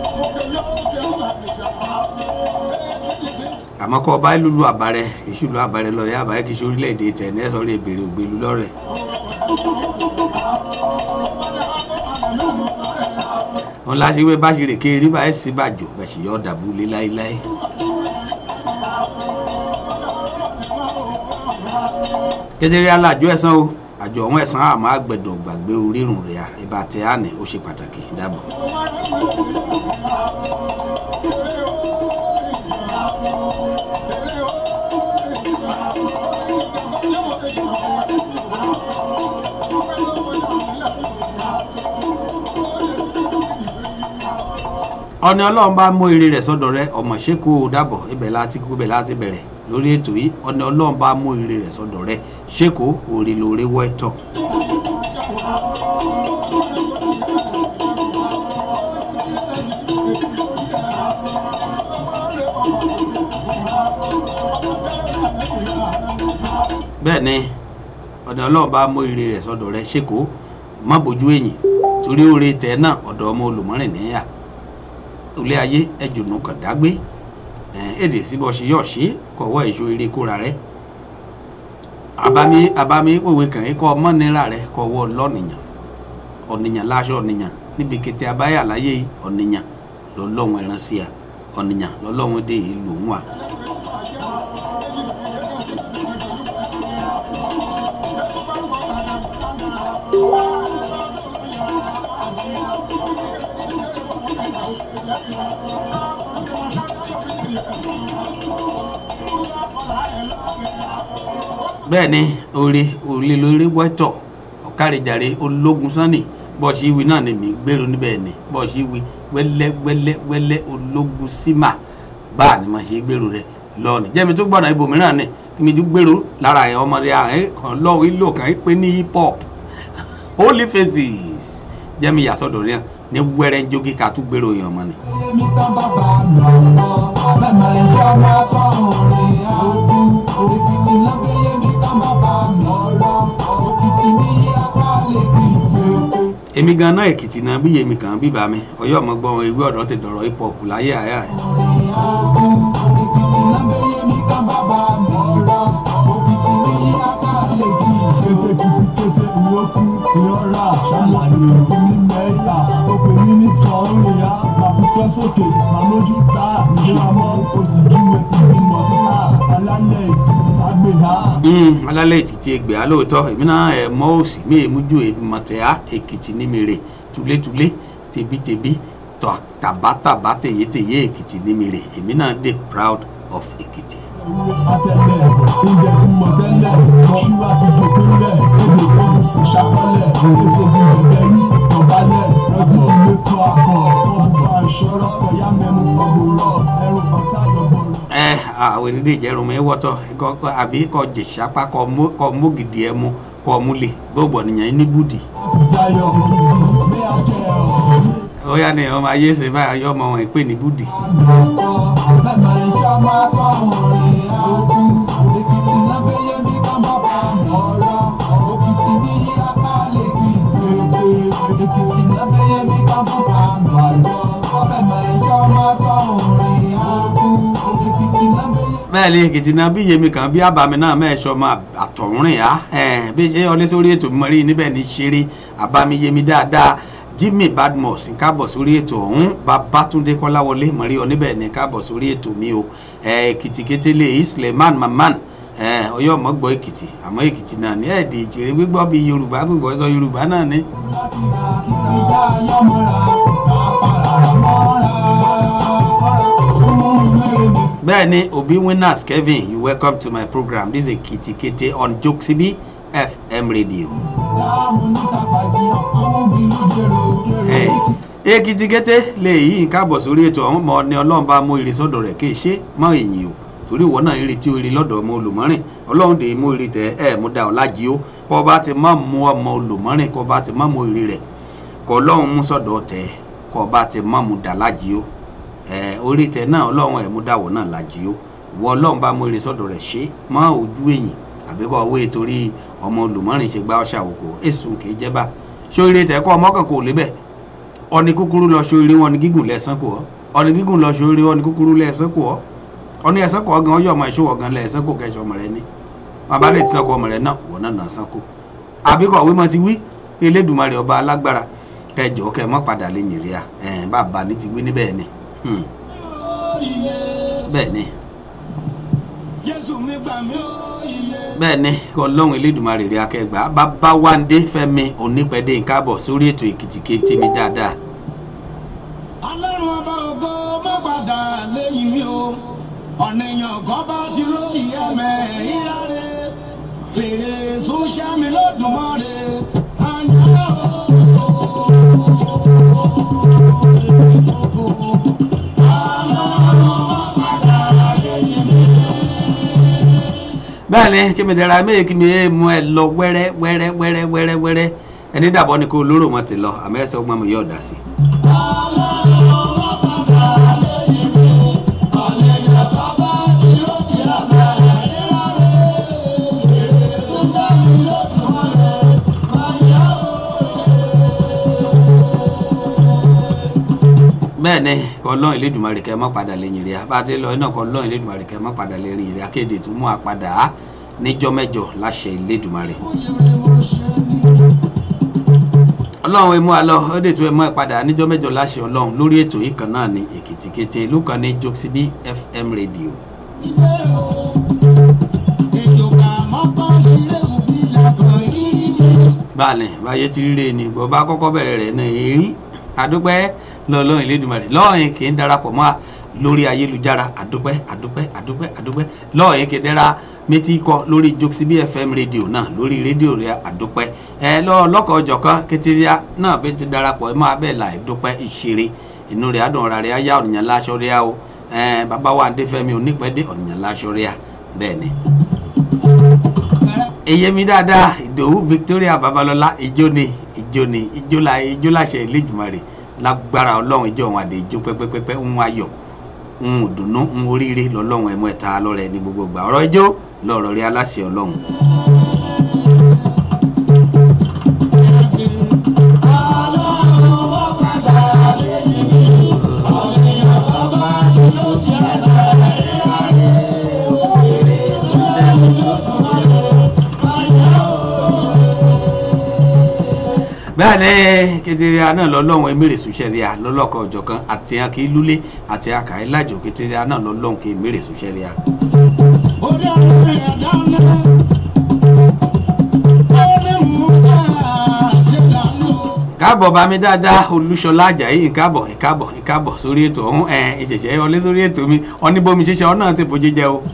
àmọ́ kọ́ ọba lulu àbárẹ̀ èṣù lu àbárẹ̀ lọ yá àbárẹ̀ kìí ṣe orílẹ̀-èdè tẹ̀ ní ẹ̀sọ́ rẹ̀ bèrè ògbélu lọ́rẹ̀. wọn láṣìwé bá ṣe rèké rí báyìí sí bàjò bẹ̀sì yọ dàbú lé láéláé. kedere alájọ ẹ̀sán o àjọ ọ̀hún ẹ̀sán àmọ́ àgbẹ̀dọ̀ gbàgbé orírun rẹ̀ à ìbá tẹ̀ àná ó ṣe pàtàkì dábọ̀. ọ̀ni ọlọ́run bá mú ire rẹ̀ sọ́dọ̀ rẹ ọmọ ṣéko dàbọ̀ ibẹ̀ láti kú ibẹ̀ láti bẹ̀rẹ̀ lórí ètò yìí ọ̀ni ọlọ́run bá mú ire rẹ̀ sọ́dọ̀ rẹ ṣéko òrì lórí wọ́ẹ̀tọ̀. bẹ́ẹ̀ ni ọ̀ni ọlọ́run bá mú ire rẹ̀ sọ́dọ̀ rẹ ṣéko má bójú ẹ̀yìn torí oore tẹ̀ náà ọ̀dọ̀ ọmọ olùmọ́rìn níyà ilé ayé ẹjùnú kàn dágbé èdè síbọ̀ ṣe yọ̀ ṣe kọ̀wọ́ èso eré kóra rẹ abami abami òwe kàn kọ́ ọmọ nira rẹ kọ̀wọ́ lọ́nìyàn ọ̀nìyàn láṣọ ọ̀nìyàn níbi kété abáyà láyé ọ̀nìyàn lọ́lọ́run ẹran sí a ọ̀nìyàn lọ́lọ́run dé ìlú wa. bẹ́ẹ̀ ni orí òrìlẹ̀ lórí wẹ́tọ̀ ọ̀kárìjàre ológun sanni bọ́ọ̀sì ìwé náà ni mi gbèrò níbẹ̀ ni bọ́ọ̀sì ìwé wẹ́lẹ́ wẹ́lẹ́ wẹ́lẹ́ ológun símà bá a ni mo ṣe gbèrò rẹ lọ́ọ̀nì jẹ́mi tó gbọ́dọ̀ ibòmíràn ni kí mi tún gbèrò lára ẹ̀ ọmọdé ààrẹ kan lọ́wọ́ ìlò kan pé ní hip hop holy faces jẹ́mi yàsọ̀dọ̀ rẹ̀ ní wẹ́rẹ́ ń jókè ká tún gbèrò yẹn ọmọ ni. èmi gan náà èkìtì náà bí yèmí kan bíbá mi ọyọ ọmọ gbọ́n ewé ọ̀dọ́ ti dọ̀rọ̀ hip hop láyé àyà ẹ̀. alálẹ̀ ètìtì ẹgbẹ́ alóòótọ́ èmi náà ẹ̀ mọ́ òsì mí èmújú mọ̀tẹ́á èkìtì ní mèrè túlétúlé tebítebí tàbátàbá tèyétèyé èkìtì ní mèrè èmi náà dey proud of èkìtì. Atẹ̀lẹ̀ oúnjẹ tí mo tẹ́lẹ̀ ṣúwá ti jòkólẹ̀ èdè tó ṣàkọlẹ̀ èso bí bẹ̀bẹ̀ ní tọ̀bálẹ̀ lọ́jọ́ ilé tó akọ̀ ọ̀bùn àṣọrọ̀ kọ̀yá mẹ́mu ọ̀gbọ̀rọ̀ ẹrù bàtà lọ́gbọ̀rọ̀. ẹ àwọn ènìyàn ìjẹrùn mi wọ́tọ̀ àbí kọ jẹ̀sápá kọ mógìdì ẹ mu kọ múlẹ̀ gbogbo ènìyàn ní búdì. Jayọ̀ bí a jẹ ọ̀ ó yá ni ọmọ ayé ṣe báyọ̀ yọ ọmọ wọn ìpè ní búdì. bẹ́ẹ̀ ni èkìtì náà bí yèmí kan bí àbàmì náà mẹ́ẹ̀ṣọ́ ọmọ àtọ̀rìn á bí ṣe ọlé sórí ètò mímọ́ rí níbẹ̀ ní ṣeré àbámi yèmí dáadáa jimmy badmus káàbọ̀ sórí ètò ọ̀hún babatunde kọ́láwọlé mọ̀rí ọ níbẹ̀ ní káàbọ̀ sórí ètò mi o èkìtì kétélé isleman maman ọyọ́ mọ́gbọ́ èkìtì àmọ́ èkìtì náà ní ẹ̀ẹ́dì ìjìrè gbígbọ́ bí yorùbá gbígbọ́ sọ yorùbá náà ní. bẹ́ẹ̀ ni obi winners kevin you welcome to my program this is èkìtì kété on jokesibi fm radio. láàmú níta pàdé ọ̀pọ̀ bínú jèrò jèrò. èkìtì kété lè yí nǹkan àbọ̀ sórí ètò àwọn ọmọ ni ọlọ́run bá mú ire sọ́dọ̀ rẹ̀ kí ṣe mọ́ èyí o torí ìwọ náà ire tí o ire lọ́dọ̀ ọmọ olùmọ́rìn ọlọ́run dè mú ire tẹ ẹ mú da ọ̀la jí o kọ́ bá ti má mú ọmọ olùmọ́rìn kọ́ bá ti má mú ire rẹ̀ kọ́ ọlọ́run mú sọ́dọ̀ tẹ kọ́ bá ti má mú da lájí o ẹ orí tẹ náà ọlọ́run ẹ̀ mú dàwọ̀ náà lájí o ìwọ ọlọ́run bá mú ire sọ́dọ̀ rẹ̀ ṣe mọ́ ojú èyìn àbíkọ́ owó torí ọmọ olùmọ́rìn ṣe gbá ọṣà òkò èsù kì í jẹ́ bá ṣé orí tẹ kọ́ ọmọ kan kò lébẹ̀ ọni kúkúrú lọ sórí wọn ni gígùn lẹ́sán kù ọ́ ọni gígùn lọ sórí wọn ni kúkúrú lẹ́sán kù ọ́ ọni ẹ̀sán kù ọ́ gan ọyọ́ ọmọ ìṣòwò gan lẹ́sán kù kẹ́sọ̀ ọmọ rẹ ní wọn bá lè ti sọ́kọ ọmọ rẹ náà wọ́n náà nà sán kù àbíkọ̀ wí mọ́ ti wí elédùnmarè ọba alágbára kẹjọ kẹ mọ́ padà lè yìnrì à ẹ̀ bàbá ní ti wí ní bẹ́ẹ̀ ni Hmm. bẹ́ẹ̀ ni jésù mi gbà mí ó iye. bẹ́ẹ̀ ni ọlọ́run elédùnmarè rẹ̀ akẹgbà bàbá wáńdé fẹ́mi onípẹ̀dé nkábọ̀ sórí ètò èkìtì kété mi dáadáa ọlọ́run ọba ògo má padà lẹ́yìn mi o ọ̀nìyàn kan bá ti róyìn ẹ̀mẹ́ ìráre fèrè sọ́ṣà mi lọ́dùnmọ́re àná bẹ́ẹ̀ ni kí mi dẹ̀ra méye kí mi yé mu ẹ lọ wẹ́rẹ́ wẹ́rẹ́ wẹ́rẹ́ wẹ́rẹ́ wẹ́rẹ́ ẹni dàbọ̀ ni kò lóró mọ́ ti lọ àmọ́ ẹsẹ̀ ọgbọ́n mi yóò dà sí. bẹ́ẹ̀ ni kọlọ́n ìlédùmarè kẹ́ mọ́ padà lẹ́yìn rẹ̀ bá a ti lọ iná kọlọ́n ìlédùmarè kẹ́ mọ́ padà lẹ́yìn rẹ̀ akéde tó mú apàdà á níjọ́ mẹ́jọ láṣẹ ìlédùmarè. ọlọ́run emu alọ ó dè tó ẹ mọ́ ẹ padà níjọ́ mẹ́jọ láṣẹ ọlọ́run lórí ètò yìí kan náà ní èkìtì kété ìlú kan ní jokesibi fm radio. báàlẹ̀ báyé ti ríre ni bọ́ bá kọ́kọ́ bẹ̀rẹ̀ rẹ̀ náà èrí àdúpẹ́ lọ́ọ̀lọ́ọ̀ ìlédùmarè lọ́ọ̀yìn kì í darapọ̀ mọ́ a lórí ayélujára àdúpẹ́ àdúpẹ́ àdúpẹ́ àdúpẹ́ lọ́ọ̀yìn kì í dẹ́ra méjì kọ lórí jokesibi fm rédíò náà lórí rédíò rẹ̀ àdúpẹ́ ẹ lọ́ọ̀ lọ́kọ̀ ọjọ́ kan kétéríà náà bẹ́ẹ̀ ti darapọ̀ ẹ máa bẹ́ẹ̀ là ìdúpẹ́ ìṣeré inú rẹ̀ adùn ọ̀rà rẹ̀ ayá ọ̀nìyàn láṣọ rẹ̀ o ẹ bàbá wa adéfẹ́mi onípẹ́dé ọ̀nìyàn láṣọ rẹ̀ bẹ́ẹ̀ ni eyemi dáadáa ìdòwú victoria babalọla ìjó ni ìjó ni ìjó la ìjó láṣẹ ìlẹjùmọrè lágbára ọlọrun ìjọ òun àdè ìjó pẹpẹpẹpẹ ń ayọ ń dùnú ń oríire lọlọrun ẹmọ ẹta lọrẹ ní gbogbo gbà ọrọ ìjó lọrọ rí aláṣẹ ọlọrun. bẹ́ẹ̀ ni keteria náà lọ́lọ́run emèrè sùsẹ́ríà lọ́lọ́kọ̀ ọ̀jọ̀kan àti akí lúlé àti akàí lájò keteria náà lọ́lọ́run kí emèrè sùsẹ́ríà. orí ọ̀rọ̀ ẹ̀dá ńlá orí mú ká ṣe lánà. káàbọ̀ bá mi dáadáa olúṣọlá ajayi ìkáàbọ̀ ìkáàbọ̀ ìkáàbọ̀ sórí ètò ọ̀hún ẹ̀ ìṣẹ̀ṣẹ̀ ọlé sórí ètò mi ọ̀nìbomi ṣíṣe ọ náà ti bójú jẹ o.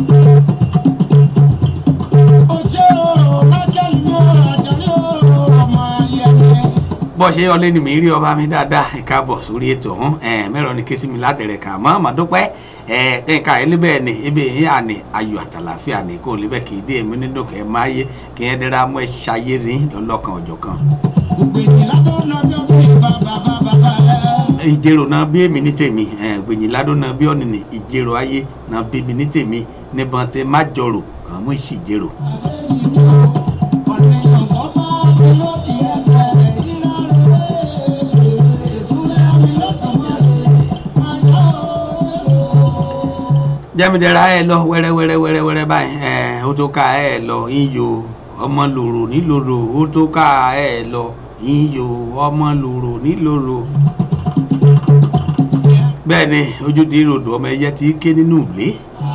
ó ṣe o májèlé ní àjàrí o ọmọ ayẹyẹ. bọ́ ṣe ọlé ni mi rí ọba mi dáadáa ìkáàbọ̀ sórí ètò ọ̀hún ẹ̀ mẹ́rọ ni késì mi látẹ̀rẹ̀ kà mọ́ màdúpẹ́ ẹ̀ kẹ́ńkà ẹ̀ níbẹ̀ ni ibi yìí àní ayọ̀ àtàlàfíà ni kò lébẹ̀ kì í dé èmi nínú kẹ́ ẹ̀ máa yé kí ẹ̀ dẹ́ra mọ́ ẹ̀ ṣayé ní lọ́lọ́kan ọ̀jọ̀ kan. gbèdì ládùn náà bí ọdún bàbá bàbá rẹ. ìjèrò náà bí èmi ní tèmi ẹ̀ gbèyìn ládùn náà bí ọ̀nìní ìjèrò ayé náà bí mi ní tèmi níbọn tẹ má jọrò kàn mú ìṣìjèrò. ọ̀nìyàn kan bá ti lóde ẹgbẹ́ ìrà rẹ̀ èsúlẹ̀ mi lọ́dún mọ́lẹ̀ máa yá o. jẹ́midẹ́ra ẹ lọ wẹ́rẹ́wẹ́rẹ́ wẹ́rẹ́wẹ́rẹ́ báyìí ẹ̀ ó tó ká ẹ lọ iyò ọmọ lòrò nílòrò ó tó ká ẹ lọ iyò ọmọ lòrò nílòrò. bẹ́ẹ̀ ni ojú ti ròdò ọmọ ẹyẹ ti ké nínú ìlé.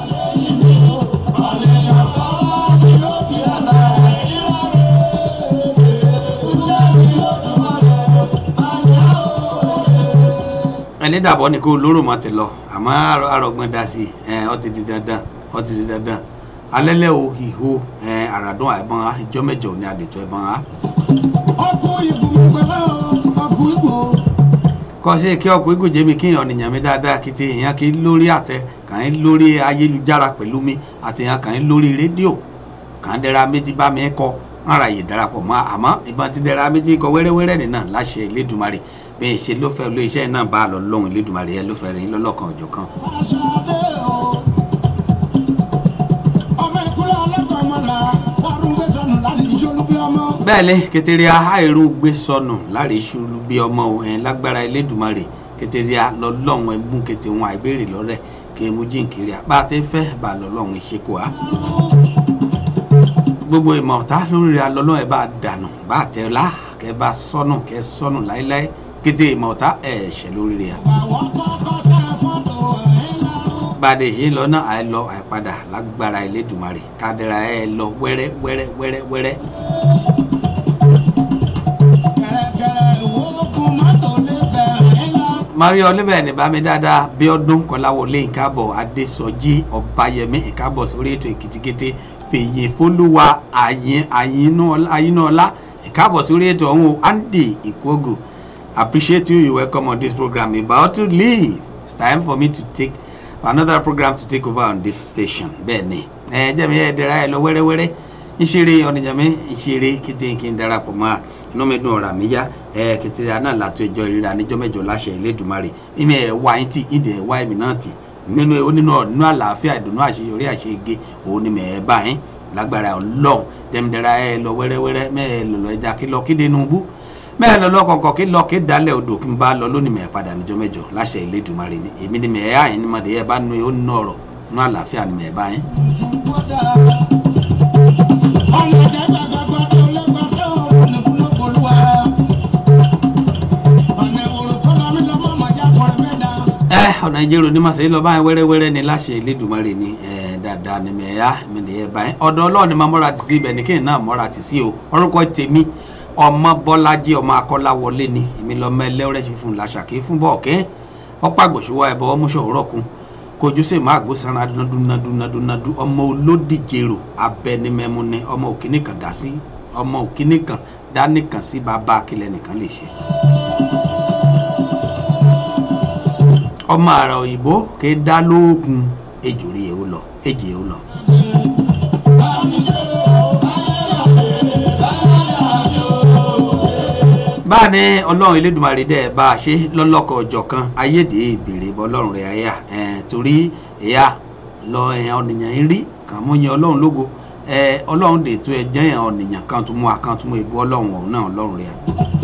ẹni dàbọ̀ ni kó lóró mọ́ ti lọ àmọ́ àrọ̀gbọ́n dá sí ẹ ọ ti di dandan ọ ti di dandan alẹ́lẹ́ o ìhó ẹ àràdún àìbọn á ìjọ mẹ́jọ ní àdètò ẹ̀bọn á. ọkọ̀ ìbùnú pẹ̀lú ọkọ̀ ìbò. kọ́ sí kí ọkọ̀ igun jẹ́mi kí èèyàn nìyàn mi dáadáa kí ti èèyàn kì í lórí àtẹ kàn ń lórí ayélujára pẹ̀lú mi àti èèyàn kàn ń lórí rédíò kàn ń dẹ́ra méjì bá mi kọ́ ara yìí darapọ̀ mọ́ àmọ́ ìbọn ti dẹ́ra méjì kọ wẹ́rẹ́wẹ́rẹ́ nìyà láṣẹ Elédùmarè bí n ṣe ló fẹ́ ló iṣẹ́ náà bá a lọ lóhùn Elédùmarè yẹn ló fẹ́ rìn lọ́lọ́kan ọ̀jọ̀ kan. aṣááde o. ọmọ ìkúlẹ̀ ọlọ́kọ̀ ọmọ là wàrún gbé sọnù láti ìṣolú bí ọmọ. bẹ́ẹ̀ ni kẹtẹ́rì àìrú gbé sọnù láre ṣubú bí ọmọ ẹ̀ lágbára Elédùmarè kẹtẹ́rì lọ́lọ́run ẹ̀ mú kẹtẹ́ wọn àìbéèrè lọ́rẹ̀ kí emu jíǹkiri àpá àti fẹ́ bá lọ́lọ́run ìṣekò á. gbogbo ìmọ̀ ọ̀tá lórí alọ́lọ́ ẹ̀ bá dànù bá tẹ̀ lá kẹ́ bá sọnù kẹ́ sọnù láéláé kété ìmọ̀ ọ̀tá ẹ̀ ṣẹ̀ lórí rẹ̀. àwọn kọ́kọ́ tẹ fọ́tò ẹ̀ lọ. bàdé ṣe ń lọ náà àì lọ àìpadà lágbára Elédùmarè kádẹ́ra ẹ̀ lọ wẹ́rẹ́ wẹ́rẹ́ wẹ́rẹ́ wẹ́rẹ́. kẹ̀rẹ̀kẹ̀rẹ̀ ìwókùn mọ́tò lè bẹ̀ ẹ̀ lọ. mario olivia ní bámi dáadáa bíọ́dún kọ́láwọlé ìkábọ̀ adésọjí ọ̀báyẹmí ìkábọ̀ sórí ètò èkìtìkété fèyè fólúwa àyín- àyínú- àyínúọlá ìkábọ̀ sórí ètò ọ̀hún o, andy ìkógù appreciate you you welcome on this program about to leave it's time for me to take for another program to take over on this station bẹ́ẹ̀ ni ẹ jẹ́ mi ẹ dẹ́ra ẹ lọ wẹ́rẹ́wẹ́rẹ́ ìṣeré ọ̀nìyànmí ìṣeré kété kí n darapọ̀ mọ́ a inú mi dùn ọ̀rọ̀ àmì yá ẹ kété náà látọ̀ ìjọ ìríra níjọ́ mẹ́jọ láṣẹ Elédùmarè ìmì ẹ̀ wá yín tì ìdẹ̀ ẹ̀ wá ẹ̀mí náà tì nínú onínú nínú àlàáfíà ìdùnnú àṣeyọrí àṣeyege òun ni mẹ̀ ẹ́ bá yín lágbára ọlọ́run tẹ̀mídẹ́ra ẹ lọ wẹ́rẹ́wẹ́rẹ́ mẹ́ẹ̀ lọ́lọ́ ẹja kí lọ kí denubú mẹ́ẹ̀ lọ lọ́kọ̀ọ̀kọ̀ kí lọ kí dalẹ̀ odò kí n bá lọ lónìí mẹ́ẹ̀ padà níjọ́ mẹ́jọ láṣẹ Elédùmarè ni èmi ni mẹ́ẹ̀ àyín ni mọ̀dé ẹ bá nu ó nù ọ̀rọ̀ nínú àlàáfíà ni mẹ́ẹ̀ bá yín. ọmọ jẹ́ gbàgbàgbà tó lé gbàgbà òkùnkùn olúwa. ọ̀nà ìwòrò tó lọ mí lọ́mọ màjá kọrin mẹ́ta. ẹ ọ̀nà ìjẹ́rò ní màsí lọ báyìí wẹ́rẹ́wẹ́rẹ́ ni láṣẹ Elédùmarè ni ẹ dáadáa ni mẹ̀ ẹ́ mi ni ẹ báyìí ọ̀dọ̀ ọlọ́run ni máa mọ́ra tì sí ibẹ̀ ní kéèyàn náà mọ́ra tì sí o orúkọ tèmi ọmọ bọ́lájí ọmọ akọ́láwọlé ni èmi lọ́mọ ẹlẹ́rẹ́ ṣe fún làṣàkí fún bọ́ọ̀kẹ́ ọ̀pá àgbòṣùwà ẹ̀bọ ọmúṣọ òrọ̀kun kojú sí máa gbó sanra dúnadúnadúnadú ọmọ olódìjèrò abẹnimẹmu ni ọmọ òkìní kan dá sí ọmọ òkìní kan dá nìkan sí bàbá akílẹ̀ nìkan lè ṣe. ọmọ àrà òyìnbó ké dá lóògùn ejòrí èwo lọ ejì èwo lọ. báà ní ọlọ́run elédùnmarè dẹ́ bá a ṣe lọ́lọ́kọ̀ ọjọ́ kan ayédè ìbèrè bọ́ ọlọ́run rẹ̀ ẹ̀yà torí ẹ̀yà lọ ẹ̀yàn ọ̀nìyàn ń rí kàn mú yẹn ọlọ́run lógo ẹ̀ ọlọ́run dè tó ẹ̀ jẹ́ ẹ̀yàn ọ̀nìyàn kan tó mú akán tó mú ìbú ọlọ́run ọ̀hún náà ọlọ́run rẹ̀.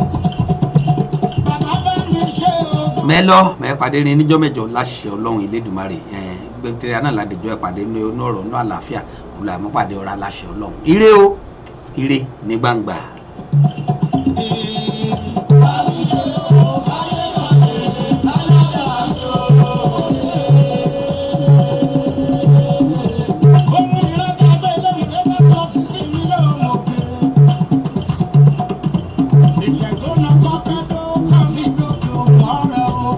bàbá bá mi ṣe o. mẹ́lọ́ mẹ́pàdé rin níjọ́ mẹ́jọ láṣẹ ọlọ́run elédùnmarè gbẹ̀tẹ̀rẹ̀ náà ládẹjọ́ ìpàdé ní inú ọ̀rọ̀ ní àlàáfíà òun làmú pàdé ọ̀rọ̀ aláṣẹ ọlọ́run ire o ire ní gbangba. ohun ìrẹ́ta bẹ́ẹ̀ lẹ́yìn tó bá tọ́ sí sí mi lọ́wọ́ òkè. ìjẹ̀gbọ́nà kọ́kẹ́ tó kọ́ sí lójú ọ̀rẹ́ o.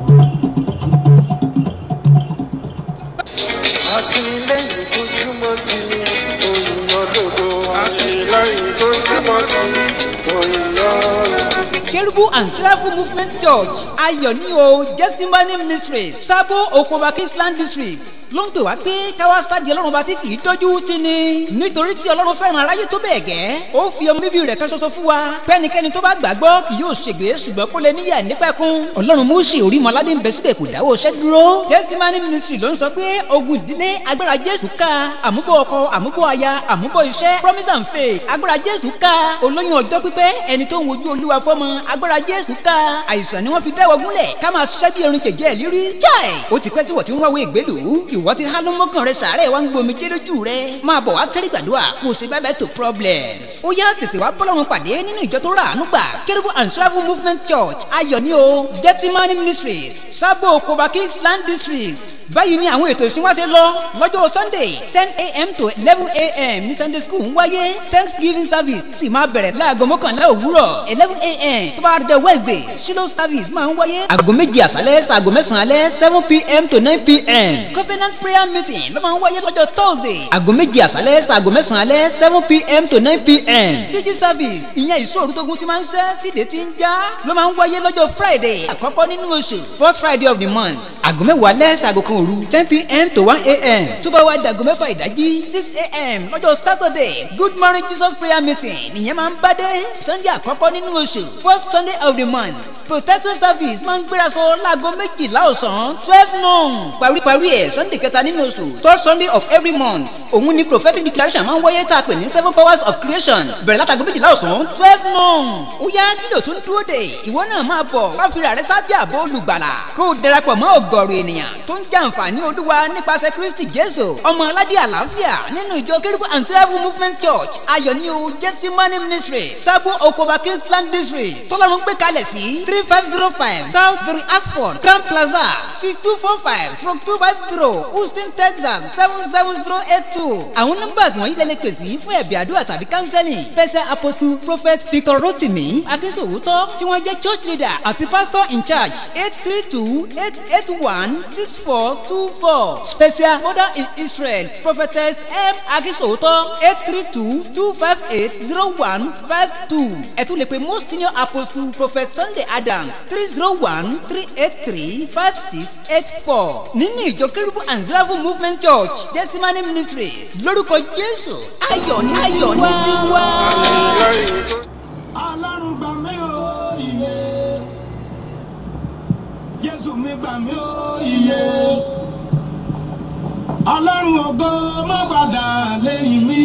àtìlẹ́yìn tó túmọ̀ tí òyìnbó lòdò àtìlẹ́yìn tó túmọ̀ tí òyìnbó lòdò. Kerubu and Seraphim Movement Church ayọ̀ ní o Jẹ́símánì Ministries Sábó Okoba Kingsland District ló ń pè wá pé káwá sáàdì ọlọ́run bá ti kì í dójú tì ní. nítorí tí ọlọ́run fẹ́ràn aráyé tó bẹ́ẹ̀ gẹ́ ó fi ọmọ bíbí rẹ̀ kan ṣoṣo fún wa pẹ́nikẹ́ni tó bá gbàgbọ́ kì yóò ṣègbè ṣùgbọ́n kó lè níyà nípẹ̀kun. ọlọ́run múùsì orímọ̀ládé ń bẹ síbẹ̀ kò dáwọ́ iṣẹ́ dúró. testimony ministry ló ń sọ pé ogun ìdílé agbára jésù ká àmúbọ̀ ọkọ àmúbọ̀ aya àmúbọ̀ iṣẹ́ promise and faith agbára jésù ká olóyún ọjọ́ pípẹ́ ẹni tó ń wojú olúwa fọ́mọ agbára jésù ká àìsàn ni wọ́n fi dáwọ́ gúnlẹ̀ ká máa ṣiṣẹ́ bí erin jẹ̀jẹ̀ lírí jáì ó ti pẹ́ tí wọ́n ti ń wáwé ìgbélú ìwọ ti hánú mọ́kàn rẹ sàárẹ̀ wá ń gbomi jẹ́ lójú rẹ máa bọ̀ wá tẹ́rí gbàdúrà kò sí bẹ́ẹ̀ bẹ́ẹ̀ tó problems. ó yá tètè wá bọ́lọ́run pàdé nínú ìjọ tó rà àánú gbà kérúbù and travel movement church ayọ̀ ní o gettimani ministries sábò koba kingsland district báyìí ni àwọn ètò ìsìnwáṣẹ lọ lọ́jọ́ sunday ten a.m. to eleven a.m. ní sunday school ń wáyé thanksgiving service sì máa bẹ̀rẹ̀ láago mọ́kànlá òwúrọ̀ eleven a.m. tó bá dé wednesday shiloh service máa ń wáyé aago méjì àṣálẹ́ ṣaago mẹ́sàn-án alẹ́ seven pm to nine pm covenant prayer meeting ló máa ń wáyé lọ́jọ́ thursday aago méjì àṣálẹ́ ṣaago mẹ́sàn-án alẹ́ seven pm to nine pm pg service ìyẹn ìṣòro tógun ti máa ń ṣẹ́ tíde ti ń já ló máa ń wáyé lọ́jọ́ friday àkọ́kọ́ nínú oṣù first friday of the month aago mẹ́wàá alẹ́ ṣaago kan òru ten pm to one am tó bá wá dàgọ́ mẹ́fà ìdájí six am lọ́jọ́ saturday good morning jesus prayer meeting nìyẹn máa ń bá dé sunday àkọ́kọ́ nínú oṣù first sunday of the month protection service máa ń gbéraṣọ láago méjìlá ọ̀sán twelve noon paríparí ẹ̀ sunday kẹta nínú oṣù third sunday of every month òun ni prophetic declaration máa ń wáyé tá a pè ní seven powers of creation bẹ̀rẹ̀ látago méjìlá ọ̀sán twelve noon ó yá kí ló tún dúró dé ìwọ náà máa bọ̀ wá fira rẹ sábẹ́ àbò olùgbàlà kó o darapọ̀ mọ́ ọ̀gọ̀rọ̀ ènìyàn tó ń jàǹfààní olúwa nípasẹ̀ kristi jésù ọmọ aládé àlàáfíà nínú ìjọ kérúbù and travel movement church ayọ̀ni o jẹ́símánì ministry sábò okoba kingsland district tọ́lọ́run gbé kalẹ̀ sí three five zero five south three asford grand plaza suite two four five stroke two five zero houston texas seven seven zero eight two àwọn nọ́mbà wọ̀nyí lẹ́lẹ́ pè sí fún ẹ̀bí àdúrà tàbí counseling pẹ̀sẹ̀ apostle prophet victor rotimi akínsòwòtọ́ tí wọ́n jẹ́ church leader àti pastor in charge eight three two eight eight one six four two four special mother in israel prophetess m akínsòwòtọ́ eight three two two five eight zero one five two ẹ tún lè pe most senior apostle prophet sunday adams three zero one three eight three five six eight four nínú ìjọ kérúbù and zerafu movement church testimony ministry lórúkọ jésù ayọ̀ ní ayọ̀ ní tiwa. ọlọ́run gbà mí ó iye jésù mi gbà mí ó iye ọlọ́run ògo má padà lẹ́yìn mi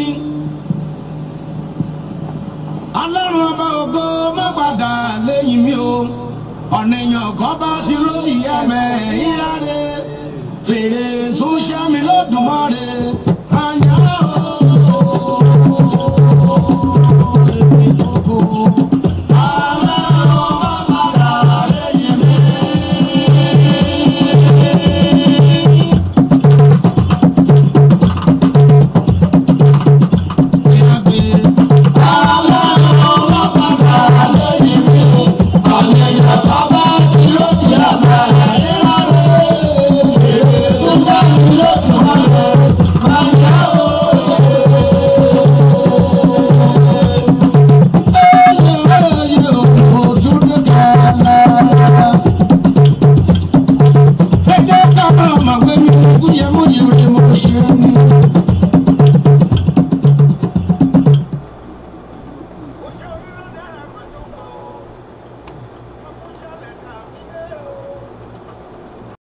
ọlọ́run ọba ògo má padà lẹ́yìn mi o ọ̀nà èèyàn kan bá ti róyìn ẹ̀mẹ́ ìráre fèrè sọ́ṣẹ́ mi lọ́dùnmọ́re